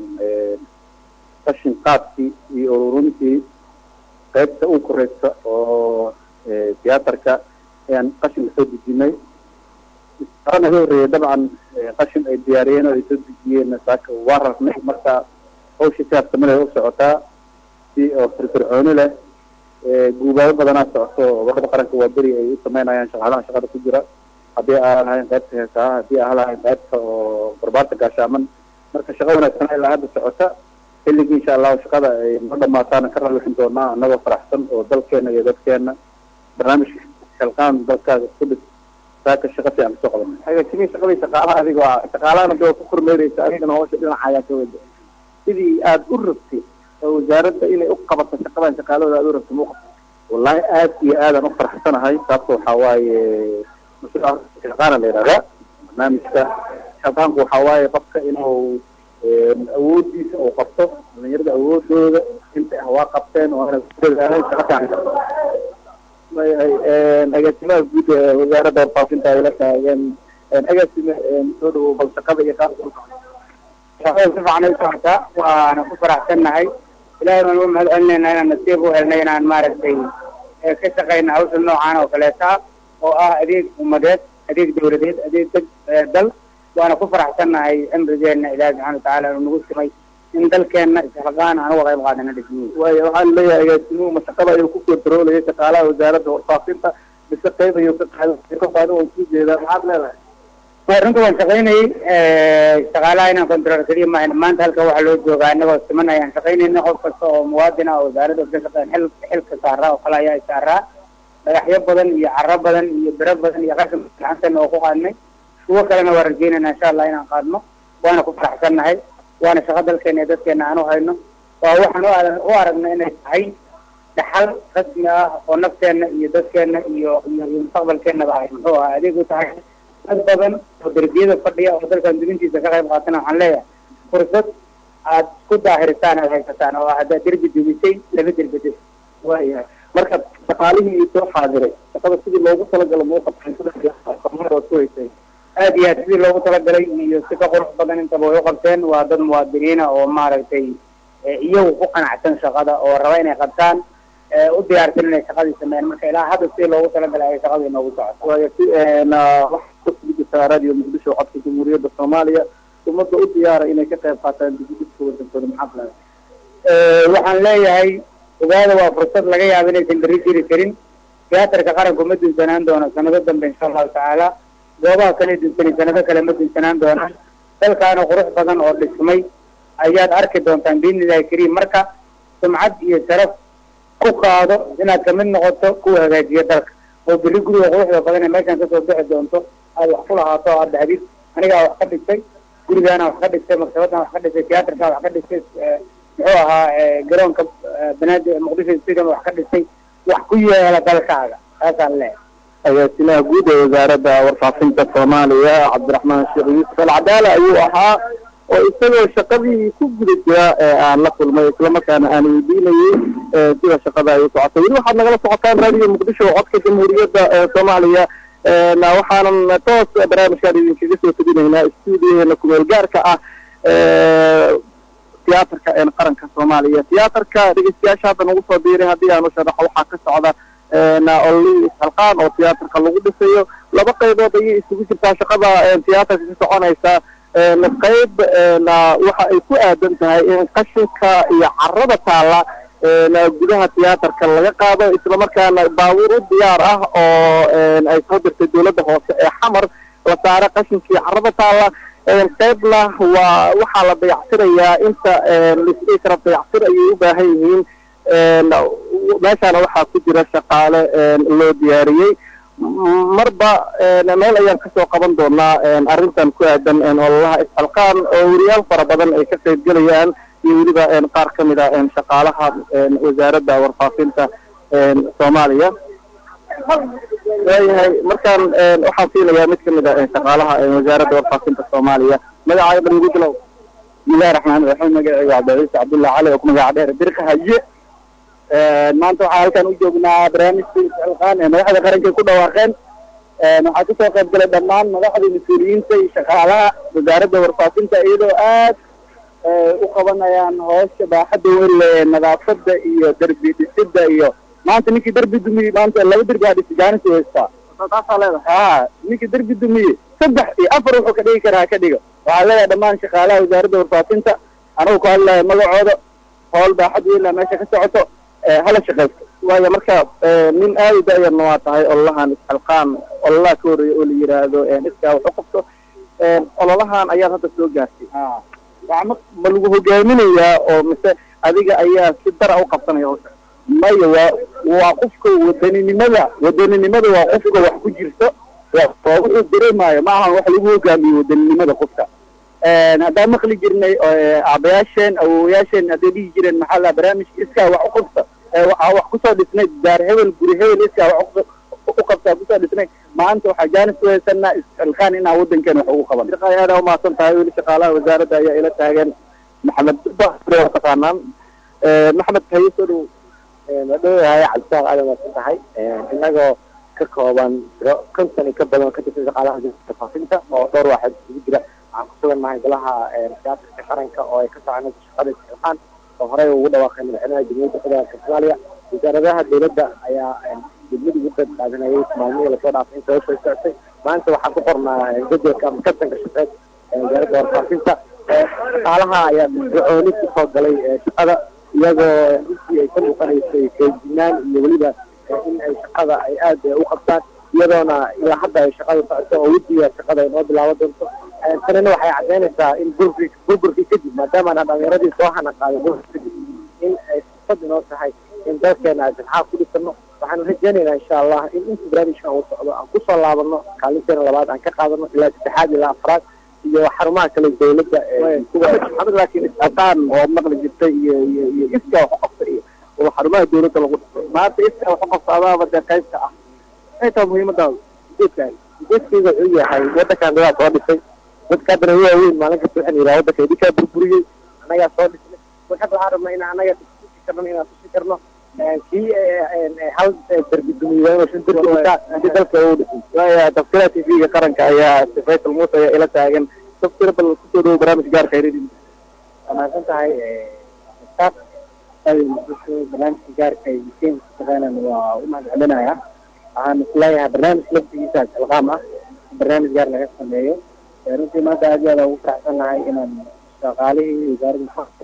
[SPEAKER 7] qashin qaadkii iyo ururintii qaybta u koreysa oo tiyaatarka ayaan qashinka soo dejinay
[SPEAKER 3] shaqo naga horreeyay dabcan qashin ay diyaariyeen oo ay soo dejiyeen saaka waa rarnay marka hawsha si habsamada u socotaa si oo firfircooni leh guubaabo badanaa socoto wadada qaranka waa beri ay u sameynayaan shaqaalaha shaqada ku jira haddii aan lahayn qaybta heesaha haddii aan lahayn qaybta oo barbaarta gaashaaman marka shaqa wanaagsan ilaa hadda socota xilligii insha allahu shaqada ay noo dhamaataana ka ralixin doonaa anagoo faraxsan oo dalkeena iyo dadkeena barnaamijka shalqaan dalkaaga isku dhis saaka shaqa fiican kasoo qaban
[SPEAKER 2] hagaajimii shaqadii shaqaalaha adigo ah shaqaalahana dee waa ku kormeereysa adigana hawsha dhinaca ayaa ka wada sidii aada u rabtay oo wasaaradda inay u qabato shaqadan shaqaalahooda aada u rabtay ma u qabto
[SPEAKER 3] wallahi aad iyo aadaan u faraxsanahay sababta waxaa waaye mashruuca shaqaana la yidhahdaa barnaamijka shaqaanku waxaa waaye qofka inuu awoodiisa uu qabto dhalinyarada awoodooda inta ah waa qabteen oo ana dadaalay shaqa fiican
[SPEAKER 2] agaasimaha guud ee wasaaradda warfaafinta ay la taagan agaasime soo dhawow bal shaqada iyo qaabka u socda
[SPEAKER 9] shaqada si fiican ay socotaa waana ku faraxsannahay ilaahay baan uga mahad celinaynaa inaan nasiib u helnay inaan maaragtay ka shaqayna hawsha noocaan oo kaleeta ah oo ah adeeg ummadeed adeeg dawladeed adeeg dad dal waana ku faraxsannahay cimrigeena ilaahi subxana watacaala inuu nagu simay in dalkeena isxilqaan aan uga qayb qaadana dhismihi
[SPEAKER 2] waayo waxaan leeyahay agaasimuhu ma shaqada ayuu ku kontroolaya shaqaalaha wasaaradda warfaafinta mise qayb ayuu ka qaaday ka qaaday waan suu jeedaa maxaad leedahay
[SPEAKER 9] way runta waan shaqaynayay shaqaalaha inaan control keliya maahan maanta halka waxaa loo joogaa anagoo siman ayaan shaqaynayna qof kasta oo muwaadin ah oo wasaaradda ka shaqeyn xil xilka saaraa oo kale ayaa saaraa dhagaxyo badan iyo caro badan iyo biro badan iyo qashin gacanteena oo ku qaadnay kuwo kalena waa rajeynayna insha allah inaan qaadno waana ku faraxsannahay waana shaqo dalkeena iyo dadkeena aan u hayno waa waxaan u a- u aragna inay tahay dhaxal rasmi ah oo nafteena iyo dadkeena iyo iyo iyo mustaqbalkeenaba ay muxuu ahaa adeeg u tahay dad badan oo derbiyada fadhiya oo dalkan dubintiisa ka qayb qaatana waxaan leeyahay fursad aad ku daahirisaan aad haysataan oo haddaad derbi dubisay laba derbi dib
[SPEAKER 2] waayahay marka shaqaalihii soo xaadiray shaqada sidii loogu talagalo ma u qabteen waad ku haysay
[SPEAKER 9] aad iyo aad sidii loogu talagalay iyo si ka qurux badan intaba way u qabteen waa dad muwaadiniina oo maaragtay iyagu ku qanacsan shaqada oo raba inay qabtaan u diyaarsan inay shaqadii sameeyaan marka ilaa hadda sidii loogu talagalay ay shaqadu inoogu socoto
[SPEAKER 2] waayo si waxaa ku jirtaa radio muqdisho codka jamhuuriyadda soomaaliya ummadda u diyaara inay ka qayb qaataan dibudhiska wadankooda maxaad leedahay
[SPEAKER 9] waxaan leeyahay ogaada waa fursad laga yaabo inaysan berri jiri karin tiyaatarka qaranku ma dunsanaan doono sanado dambe insha allahu tacaala goobaha kale dunsanay sanado kale ma dunsanaan doonaan dalkaana qurux badan oo dhismay ayaad arki doontaan biidnillahi kariim marka sumcad iyo sharaf ku qaado inaad kamid noqoto kuwa hagaajiya dalka oo berri guriga quruxda badan ee meeshaan kasoo bixi doonto aad wax ku lahaato oo aad dhahdid anigaa wax ka dhigtay gurigaana wax ka dhigtay maktabadaan wax ka dhigtay tiyaatarkaa wax ka dhigtay muxuu ahaa garoonka banaadir muqdisho stadium wax ka dhigtay wax ku yeela dalkaaga taasaan leeyahay
[SPEAKER 2] agaasimaha guud ee wasaaradda warfaafinta soomaaliya cabdiraxmaan sheekh yuusuf alcadaala ayuu ahaa oo isagoo shaqadii ku guda jira ee aan la kulmay islamarkaana aan weydiinayay sida shaqada ay u socotay weli waxaad nagala socotaan radio muqdisho codka jamhuuriyadda ee soomaaliya waxaanan toos barnaamijkaan idinkaga soo teginaynaa stuudiyaheena kumeel gaarka ah tiyaatarka qaranka soomaaliya tiyaatarka dhegeystayaasha hadda nagu soo biiray haddii aan u sharaxo waxaa ka socda olli isxalqaan oo tiyaatarka lagu dhisayo laba qaybood ayay isugu jirtaa shaqada tiyaatarka ka soconaysa qayb waxa ay ku aadan tahay in qashinka iyo carada taalla gudaha tiyaatarka laga qaado islamarkaana baabuur u diyaar ah oo ay soo dirtay dowladda hoose ee xamar la saaro qashinkii carada taalla qaybna waa waxaa la dayacsirayaa inta lisdhihi kara dayacsir ayay u baahan yihiin meeshaana waxaa ku jira shaqaale loo diyaariyey marba meel ayaan kasoo qaban doonaa arrintan ku aadan ololaha isxalqaan oo weriyaal fara badan ay ka qayb gelayaan iyo weliba qaar ka mid a shaqaalaha wasaaradda warfaafinta soomaaliya waayahay markaan waxaan siinayaa mid kamid a shaqaalaha wasaaradda warfaafinta soomaaliya magacaaga ban igu bilow
[SPEAKER 3] bismillahi raxmaan raxiim magacayga cabdiciise cabdullahi cali oo ku magaca dheer birka haye maanta waxaa halkan u joognaa barnaamijka isxilqaan ee madaxda qaranka ku dhawaaqeen waxaa kasoo qayb galay dhammaan madaxda mas-uuliyiinta iyo shaqaalaha wasaaradda warfaafinta iyadoo aad u qabanayaan hoosha baaxadda weyn ee nadaafada iyo derbi dhisida iyo maanta ninkii derbi dumi maanta laba derbi aa dhisi jaanis u haystaa
[SPEAKER 2] taasaa leedahay
[SPEAKER 3] haa ninka derbi dumiye saddex iyo afar wuxuu ka dhigi karaa ha ka dhigo waxaa leeyahay dhammaan shaqaalaha wasaaradda warfaafinta anagu ka hadlaya magacooda howl baaxad weynaa meesha ka socoto ee hala shaqaysto
[SPEAKER 2] waayo marka eh, nin aad u da-yarna waa tahay ololahan isxilqaan ololaha ka horreeya oo la yidhaahdo eh, iskaa wax u qabto Eh, ololahan ayaad hadda soo gaartay waa ma ma lagu hogaaminayaa oo mise adiga ayaa si dara u qabsanaya hawsha
[SPEAKER 3] maya waa waa qofka wadaninimada wadaninimada waa qofka wax ku jirto waa waa wuxuu dareemayo ma ahan wax lagu hogaamiyo wadaninimada qofka haddaan maqli jirnay eh, aabayaasheen awowayaasheen hadday dhihi jireen maxaa la barnaamijka iskaa wax u qabta ee waxaa wax kusoo dhisnay daar hebel guri hebel iskaa wax u- u qabtaa kusoo dhisnay maanta waxaa jaanis u haysanaa isxilqaan inaan wadankeena wax ugu qaban
[SPEAKER 2] shaqay aad aa umahadsan tahay weli shaqaalaha wasaaradda ayaa ila taagan maxamed basre waa taqaanaan Eh, maxamed haye soo dhow
[SPEAKER 3] madhowahay cabdisaaq aadan waasan tahay inagoo ka kooban tiro konton iyo ka badan ka tirsan shaqaalaha faafinta oo dhowr waaxood isugu jira waxaan ku sugan nahay golaha siyaasadka qaranka oo ay ka soconayso shaqada isxilqaan oo horey ugu dhawaaqay madaxweynaha jamhuuriyadda federaalka soomaaliya wasaaradaha dowladda ayaa degmadii ugu qayb qaadanayay maalmihii lasoo dhaafay inta hawsha ay socotay maanta waxaan ku qornaa jadwalka ama kasanka shaqeed ee wasaaradda warfaafinta shaqaalaha ayaa firfircooni kusoo galay ee shaqada iyagoo runtii ay ka muuqanaysay feejinaan iyo weliba in ay shaqada ay aad u qabtaan iyadoona ilaa hadda ay shaqada socoto oo wejiga shaqada ay noo bilaaban doonto tanina waxay caddeynaysaa in burburki burburkii kadib maadaamaana dhalinyaradii soo hana qaaday burburki kadib in ay fursad inoo tahay in dalkeena ay silxaaq ku dhisano waxaan rajeynaynaa insha allah in inta barnaamijkan uu socdo aan kusoo laabano kaalinteena labaad aan ka qaadano ilaa saddexaad ilaa afraad iyo xarumaha kale dowladda ee kuwa
[SPEAKER 2] maxamed laakiin isxilqaan oo maqli jirtay iyo iyo iyo iskaa wax u qabta iyo oo xarumaha dowladda lagu dhisay maanta iskaa wax u qabta adaaba dee qaybka ah maxay tahay muhiimadaada ujeedkaaga
[SPEAKER 3] ujeedkayga wuxuu yahay wadankan dadaa soo dhisay dadka haddana waaweyn maalin kasta waxaan yidhaha wadanka idinkaa burburiyey annagaa soo dhisnay waxaad waxaan rabnaa in annaga tusi karno inaan tusi karno kii hal derbi dumiya inuu shan derbi dhisaa si dalka uu dhisay
[SPEAKER 2] waaya tafsira t v-ga qaranka ayaa faysal muuse ayaa ila taagan tafsira bal kusoo dhawo barnaamij gaarka hayradin
[SPEAKER 3] waa mahadsan tahay staff barnaamijka gaarka ay museum ku shaqeynaan waa u mahad celinaya waxaan isleeyahay barnaamij laftigiisa alqaam ah barnaamij gaar laga sameeyo runtii maanta aad iyo aad ugu faraxsan nahay inaan shaqaalihii wasaaradda faqr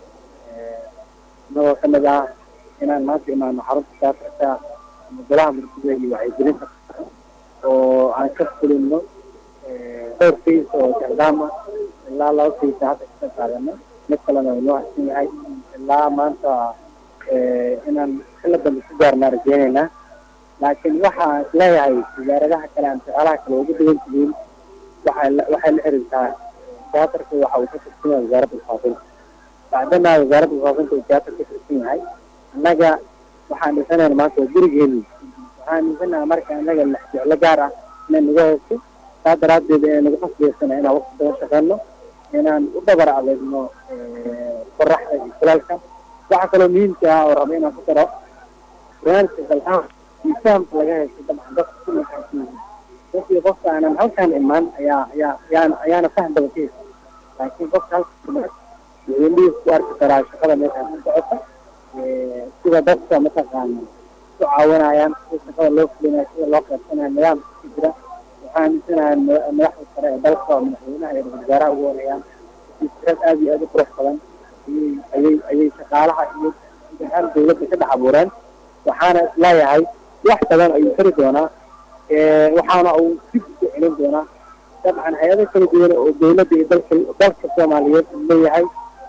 [SPEAKER 3] inagoo ka mid ah inaan maanta imaano xarunta saafirka ama golaha murtida iyo wacyigelinta oo aan ka fulino dhowr fays oo jecdaama ilaa laba faysa hadda ka qaadano mid kalena noo hasan yahay ilaa maanta inaan xilla dambe ku gaarnaa rajeynaynaa laakiin waxaan isleeyahay wasaaradaha kale ama shaqaalaha kale ugu duwan tihiin waxay la waxay la xiriirtaa tiyaatarka waxa uu ka tirsan yahay wasaaradda faafinta bacdama wasaaradda faafinta uu tiyaatar ka tirsan yahay annaga waxaan dhisanayna maanta waa gurigeeni waxaan dhisanaha marka annaga lex jeclo gaar ah inay naga hoosto saa daraaddeed ee nagu qasbaysana inaan waqti badan shaqeyno inaan u dhabar adeegno qoraxda iyo kulaalka waxaa kaloo muhiimka ah oo raba inaan ku daro barnaamijka galxaan iyo fahamka laga haysto dabcan dadka ku maxaasiyiin dadkii qofka aanan halkaan imaan ayaa ayaa ayaana ayaana faham badan ka haysa laakiin qofka halka imaan wuxuu indhihiis ku arki karaa shaqada meeshaan ku socota sida dadka mataqaana ku caawinayaan sida shaqada loo fulinayo sida loo qaybsanayo nidaamka ku jira waxaan aaminsanahay madaxda sare ee dalka oo madaxweynaha iyo ra-iisul wasaaraha ugu horeeyaan fikrad aad iyo aad u qurux badan ayay ayay ayay shaqaalaha iyo imtixaan dowladda ka dhex abuureen waxaana isleeyahay wax badan ayuu fari doonaa waxaana uu dib ugu celin doonaa dabcan hay-ado kala duwan oo dowladda iyo dalka dalka soomaaliyeed uu leeyahay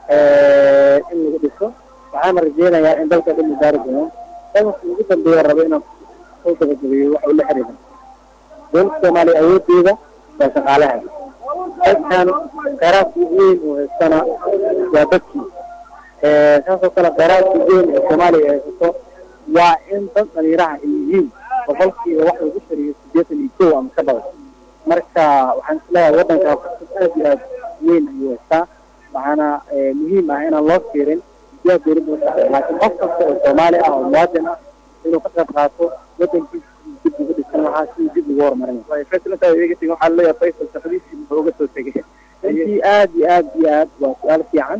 [SPEAKER 3] in lagu dhiso waxaana rajeynayaa in dalka dhan gaari doono qodobka ugu dambeeya rabo inaan soo gabagabeeyo waxa uu la xiriira dowladda soomaaliya awoodeeda waa shaqaalaha dadkan kheyraadka ugu weyn oo haystana waa dadkii saasoo kale kheyraadka ugu weyn ee soomaaliya ay haysato waa in dad dhalinyaraha ay yihiin boqolkiiba wax lagu shariyo siddeetan iyo kow ama ka badan marka waxaan isleeyahay waddankaa fursad aad iyo aad weyn ayuu haystaa waxaana muhiim ah inaan loo fiirin siyaa dowladda usaaray laakiin qof kasta oo soomaali ah oo muwaadin ah inuu ka qayb qaato waddankiisa dib ugu dhisan lahaa sidii dib ugu horumarin
[SPEAKER 2] waxaa leeyahay faysal shaqadiisii muxuu uga soo tegay
[SPEAKER 3] runtii aad iyo aad iyo aad waa su-aal fiican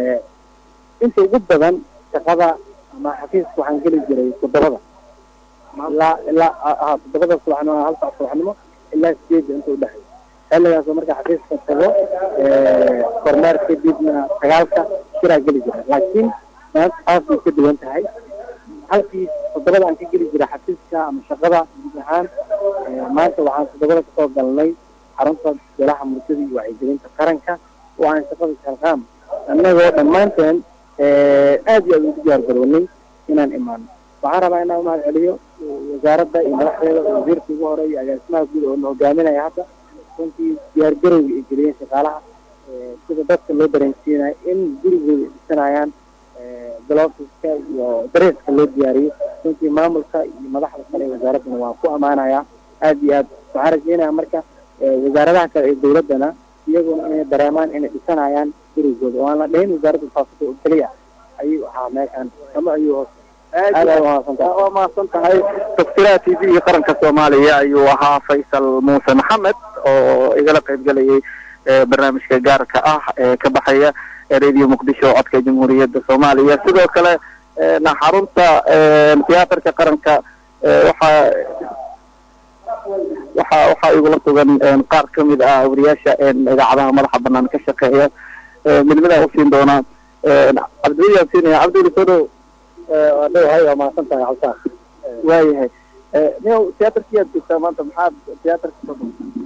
[SPEAKER 3] inta ugu badan shaqada ama xafiiska waxaan geli jiray toddobada
[SPEAKER 6] ilaa ilaa ah toddobada subaxnimo hal saac subaxnimo ilaa sideedda inta udhexeeya xilligaas oo marka xafiiska tago kormeer kadibna sagaalka shiraa geli jira laakiin maanta aad bay ka duwan tahay halkii toddobada aan ka geli jira xafiiska ama shaqada guud ahaan maanta waxaan toddobada kasoo galnay xarunta golaha murtida iyo wacyigelinta qaranka oo aan shaqada shalqaam annagoo dhammaanteen aad iyo aad ugu diyaar garownay inaan imaano waxaan rabaa inaan umahad celiyo wasaaradda iyo madaxdeeda wasiirka ugu hore iyo agaasimaha guud oo na hogaaminaya hadda runtii diyaar garowga ay geliyeen shaqaalaha sida dadka loo dareensiinayo in gurigooda ay dhisanayaan galoofiska iyo dareeska loo diyaariyo runtii maamulka iyo madaxda kale ee wasaaraddana waan ku ammaanayaa aad iyo aad waxaan rajeynaya marka wasaaradaha kale ee dawladdana iyaguna inay dareemaan inay dhisanayaan gurigooda oo aan la dhahin wasaaradda faafida oo keliya ayuu ahaa meeshaan ama ayuu hoos aad aad umahadsantahay
[SPEAKER 2] waa mahadsan tahay tafsiraha t v qaranka soomaaliya ayuu ahaa faysal muuse maxamed oo igala qaybgelayay barnaamijka gaarka ah ee ka baxaya radio muqdisho codka jamhuuriyadda soomaaliya sidoo kale xarunta tiyaatarka qaranka waxaa waxa waxaa igula sugan qaar kamid ah wariyaasha idaacadaha madaxa banaan ka shaqeeya midnimada usiin doonaa cabdiweli aan siinaya cabdiweli soo dhow
[SPEAKER 6] waa dhowahay waa mahadsan tahay cabsaar
[SPEAKER 2] waayahay niyow tiyaatarkii aad joogtaa maanta maxaad tiyaatarka soo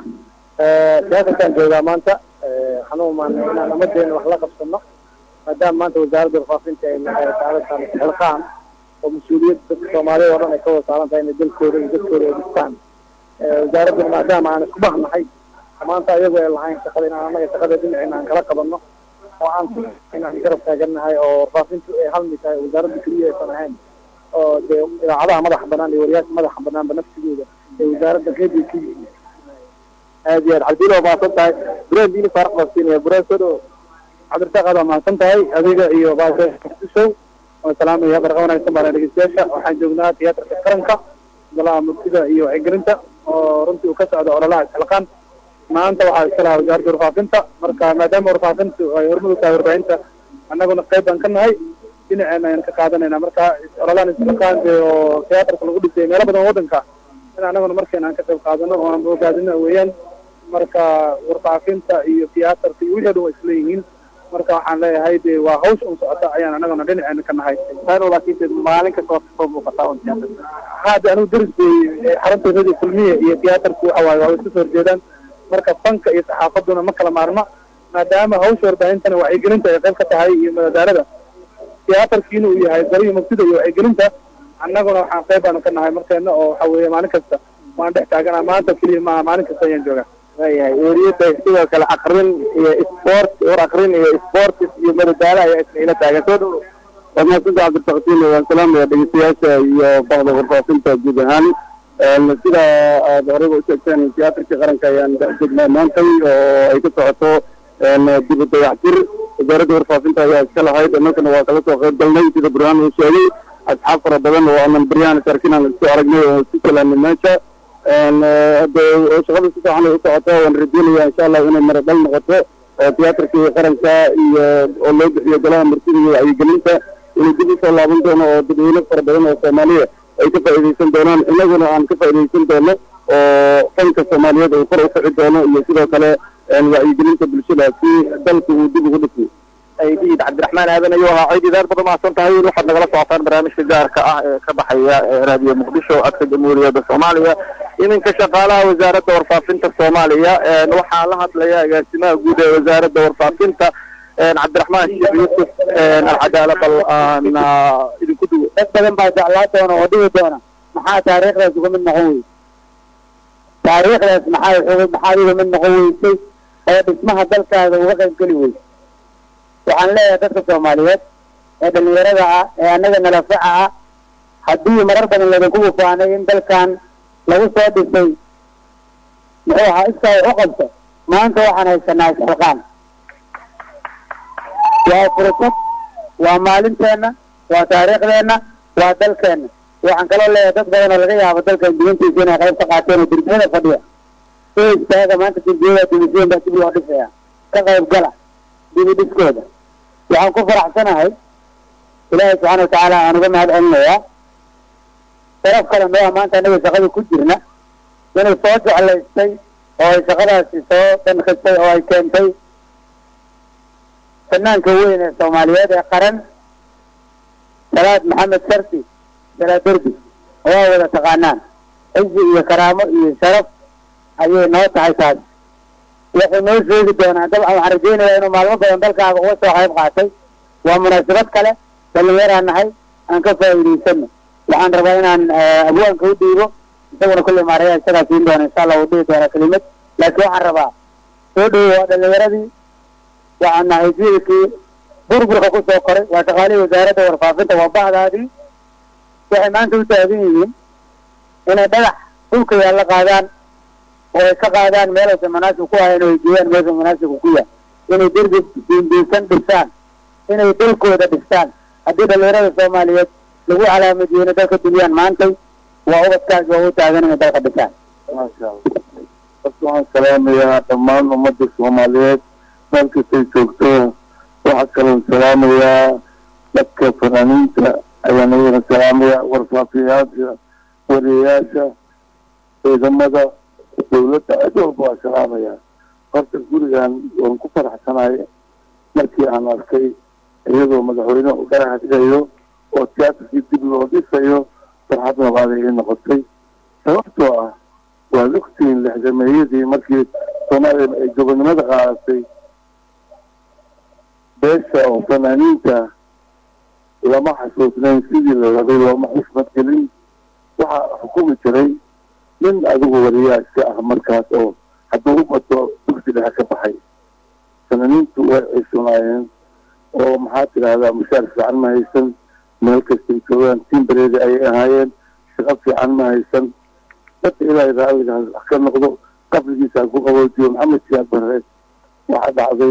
[SPEAKER 6] tiyaatarkaan joogaa maanta waxaan u imaanay inaan ummadeena wax la qabsano maadaama maanta wasaaradda warfaafinta ay saarantahay xilqaan oo mas-uuliyad dadka soomaaliyad oo dhan ay ka wada saaran tahay inay dalkooda iyo dadkooda ay dhistaan wasaaradduna maadaama aan isku bahnahay maanta ayagoo ay lahayn shaqada inaan annaga shaqada dhinacina aan kala qabanno oo aan inaan garab taagannahay oo warfaafintu ay halmi tahay wasaaradda keliya aysan ahayn oo dee idaacadaha madaxa banaan iyo wariyaasha madaxa banaanba nafsigooda ee wasaaradda qeyb ay ka yihiin
[SPEAKER 2] aad iyo aad cabdil waa mahadsan tahay buraan diini faarax baan siinaya buraan soo dhow
[SPEAKER 6] cabdirsaaq aad waa mahadsan tahay adiga iyo baashow waan salaamaya barqa wanaagsan baan dhegeystayaasha waxaan joognaa tiyaatarka qaranka golaha murtida iyo wacyigelinta oo runtii uu ka socdo ololaha isxilqaan maanta waxaa iska lahaa wasaaradda warfaafinta marka maadaama warfaafintu ay hormud u tahay warbaahinta annaguna qayb baan ka nahay dhinaceena ayaan ka qaadanayna marka ololahan isxilqaan oo tiyaatarka lagu dhisay meelo badan waddanka in annaguna markeena aan ka qayb qaadano oo aan ogaadino weeyaan marka warfaafinta iyo tiyaatarka iyo wixii o dhan waa isleeyihiin marka waxaan leeyahay de waa hawsh un socota ayaan anaguna dhinaceena ka nahay
[SPEAKER 2] taano laakiin maalin kasta waa kasoo muuqataa un tiyaatarka
[SPEAKER 6] haade anigu deris bay xarunta radio kulmiya iyo tiyaatarku waxa waaye waa isku soo horjeedaan marka fanka iyo saxaafaduna ma kala maarma maadaama hawsha warbaahintana wacyigelinta ay qayb ka tahay iyo madadaarada tiyaatarkiina uu yahay gariyo mugtida iyo wacyigelinta annaguna waxaan qayb baanu ka nahay markeena oo waxa weeye maalin kasta waan dhex taaganaa maanta keliya maaha maalin kasta ayaan joogaa
[SPEAKER 2] waayahay weriyada sidoo kale akrin iyo sport war akrin iyo sports iyo madadaalo ayaa isna ila taagan soo dhow
[SPEAKER 5] waa mahadsantaha cabdirfaqtiin waan salaamaya dhegeystayaasha iyo bahda warfaafinta guud ahaan sida aad horeyba u sheegteen tiyaatarkii qaranka ayaan joognaa maantay oo ay ka socoto dib u dayactir wasaaradda warfaafinta ayaa iska lahayd annagana waa kala soo qayb galnay sida burhaan uu sheegay asxaab fara badan oo aanan baryahan sarkin aan isku aragnay oo isku salaamay meesha hade shaqada si fiican ay u socoto waan rajeynaya insha allah inay mara dhal noqoto oo tiyaatarkii qaranka iyo oo loo bixiyo golaha martida iyo wacyigelinta inuu dib usoo laaban doono oo dadweyne fara badan oo soomaaliya ay ka faa'iidaysan doonaan inaguna aan ka faa'iidaysan doono oo fanka soomaaliyeed uu kor u kici doono iyo sidoo kale wacyigelinta bulshada si dalka uu dib ugu dhismo
[SPEAKER 2] aydiid cabdiraxmaan aadan ayuu ahaa ciid idaar badan mahadsan tahay weli waxaad nagala socotaan barnaamijka gaarka ah ee ka baxaya raadiyo muqdisho codka jamhuuriyadda soomaaliya iminka shaqaalaha wasaaradda warfaafinta soomaaliya waxaa la hadlaya agaasimaha guud ee wasaaradda warfaafinta cabdiraxmaan sheekh yuusuf alcadaala bal aan idinku duwo
[SPEAKER 9] dad badan baa jeclaa doona oo dhihi doona maxaa taariikhdaas uga mid noqon weyse taariikhdaas maxaa maxaad uga mid noqon weysay oo dhismaha dalkaada uga qayb geli weyse waxaan leeyahay dadka soomaaliyeed ee dhalinyarada ah ee annaga nalafaca ah haddii marar badan laydinku bufaanay in dalkan lagu soo dhisay muxuu ahaa iskaa u qabto maanta waxaan haysanaa isxilqaan waa fursad waa maalinteenna waa taariikhdeenna waa dalkeenna waxaan kaloo leeyahay dad badan oo laga yaabo dalkan diintiisa inay qayb ka qaateen oo dirjiyada fadhiya soo istaaga maanta dirjiyada dimiseen baa dib loo dhisaya ka qayb gala dibi dhiskooda waxaan ku faraxsanahay ilaahay subxaana watacaala aan uga mahad celinayaa sharaf kale noo ah maanta annaga shaqada ku jirna inuu soo jeclaystay oo ay shaqadaasi soo dhankastay oo ay keentay fanaanka weyn ee soomaaliyeed ee qaran salaad maxamed sharti salaad derbi waa wada taqaanaan cizi iyo karaamo iyo sharaf ayay noo tahay taas wuxuu noo sheegi doonaa dabcan waxaan rajaynayaa inuu maalmo badan dalkaaga uga soo qayb qaatay waa munaasabad kale dhallinyaraan nahay aan ka faa'iidaysano waxaan rabaa inaan abwaanka u dhiibo isaguna kulley maaraya isagaa siin doona insha allah uu dhihi doonaa kelimad laakiin waxaan rabaa soo dhowo waa dhallinyaradii waxaan nahay jiilkii burburka ku soo koray waa shaqaalihii wasaaradda warfaafinta waa bahdaadii waxay maanta u taagan yihiin inay dhagax dhulka yaalla qaadaan oo ay ka qaadaan meelaysa manaasib ku ahayn oo ay geeyaan meesha manaasibka ku yaal inay derbi diindiinsan dhistaan inay dalkooda dhistaan haddii dhallinyarada soomaaliyeed lagu calaamadiyey inay dalka duniyaan maantay waa ubadkaas waa u taagan inay dalka dhisaan
[SPEAKER 5] maasha allah horta waxaan salaamayaa dhammaan ummadda soomaaliyeed meel kastay joogto waxaa kaloon salaamayaa dadka fanaaniinta ayaan iyagana salaamayaa warfaafiyayaasha wariyayaasha ciidamada dawladda cid walba waa salaamayaa horta gurigan waan ku faraxsanahay markii aan arkay iyadoo madaxweyne u dhagax dhigayo oo tiyaatarkii dib loo dhisayo farxad labaad ay noqotay sababtoo ah waad ogtihiin lixdameeyadii markii soomaaliya ay gobonnimada qaadatay beesha oo fanaaniinta lama xasuusnayn sidii la rabay looma xusmad gelin waxaa xukumi jiray nin adigu wariyaasha ah markaas oo hadduu u bato dugsi dhexe ka baxay fanaaniintu way cisunaayeen oo maxaa tidahdaa mushaar fiican ma haysan meel kastay joogaan timbareedi ayay ahaayeen shaqo fiican ma haysan dadka ilaahay raalligaas wax ka noqdo qabrigiisa ku qaboojiyo maxamed siyaad barre waxaa dhacday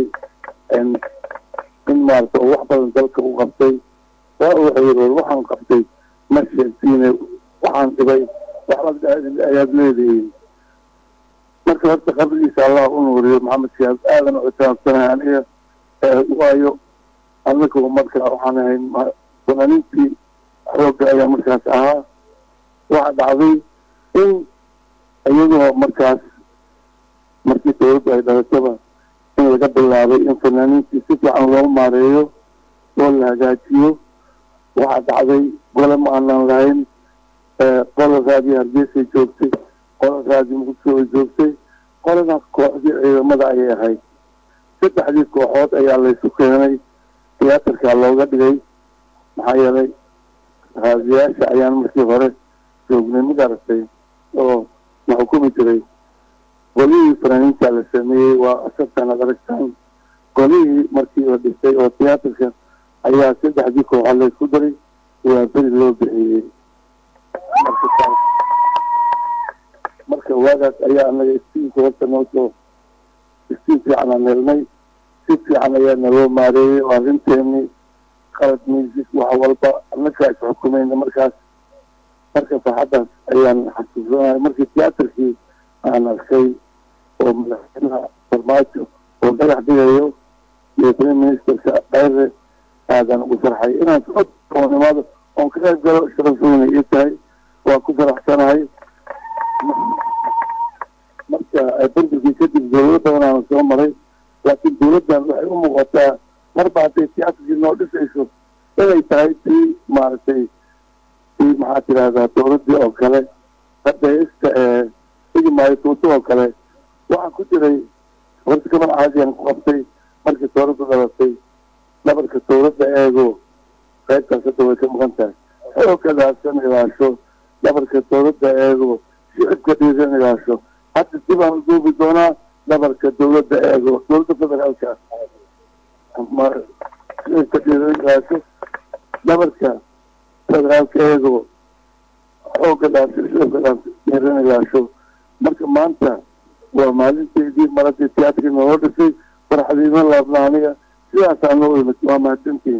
[SPEAKER 5] in maarata oo wax badan dalka u qabtay waa wuxuu yiri war waxaan qabtay ma sheegtiine waxaan dhibay waxbaad ayaad leedihiin marka horta qabrigiisa allah u nuuriyo maxamed siyaad aadan u itaabsanahay aniga waayo anagu marka waxaan ahayn fanaaniintii xoogga ayaa markaas ahaa waxaa dhacday in iyadoo markaas markii dawladdu ay dhalataba in laga bilaabay in fanaaniintii si fiican loo maareeyo oo la hagaajiyo waxaa dhacday gole ma aanan lahayn qola raadiyo hargeysay joogtay qola raadiyo muqdisho ay joogtay qolana kooxdii ciidamada ayay ahayd saddexdii kooxood ayaa laysu keenay tiyaatarkaa looga dhigay maxaa yeelay raadiyaasha ayaan markii hore joognay mid aragtay oo na xukumi jiray golihii fanaaniinta la sameeyey waa asabtan ad aragtaan golihii markii la dhistay oo tiyaatarka ayaa saddexdii kooxood laysku daray waa beri loo bixiyey marka waagaas ayaa anaga istiinka horta noo soo istiin fiican aan helnay si fiican ayaa naloo maareeyey oo arrinteeni qalad miisis wax walba anagaa is xukumayna markaas marka farxaddaas ayaan xasuusanahay markii tiyaatarkii aan arkay oo madaxweynaha farmaajo oo dhagax dhigayo iyo prime ministerka dhayre aadaan ugu farxay inaan soo nimaado oon ka qayb galo sharafweyna ii tahay waan ku faraxsanahay marka burburkii kadib dawlado badan aan soo maray laakiin dawladdan waxay u muuqataa marba hadday tiyaatarkii noo dhisayso inay tahay tii maaragtay tii maxaa tidahdaa dawladdii oo kale hadda ista ee igi maayo tuuto oo kale waxaan ku jiray horta gaban caadiyan ku qabtay markii dawladda dhalatay dhabarka dawladda eego qaybtaas hadda way ka maqan tahay xooggadaasan ilaasho dhabarka dawladda eego shicibka dhiiran ilaasho hadda dib aan duubi doonaa dhabarka dawladda eego dawladda federaalka shicibka dhiiran ilaasho dhabarka federaalka eego xoogga dhaasho shicibka dhiiran ilaasho marka maanta waa maalinteydii maradii tiyaatarkii naloo dhisay farxadiima laabna aniga sidaasaa noo imid waa mahadsantihin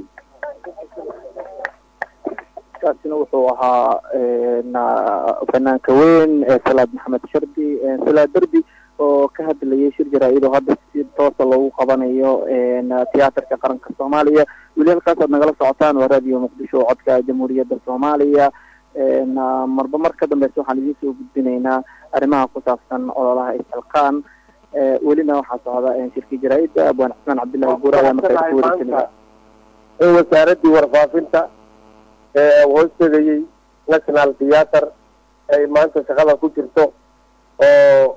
[SPEAKER 7] kaasina wuxuu ahaa fanaanka weyn ee salaad maxamed shardi salaad derbi oo ka hadlayay shir jaraa-idoo hadda si toosa loogu qabanayo tiyaatarka qaranka soomaaliya weli halkaas aad nagala socotaan waa raadiyo muqdisho codka jamhuuriyadda soomaaliya
[SPEAKER 2] marba mar ka dambeysa waxaan idiin soo gudbinaynaa arrimaha ku saabsan ololaha isxilqaan welina waxaa socda shirkii jaraa-idda abwaan xusmaan cabdillahi guure ayaa markaa ku wareegsanaya
[SPEAKER 3] in wasaaraddii warfaafinta ee hoos tegayey national theatre ay maanta shaqada ku jirto oo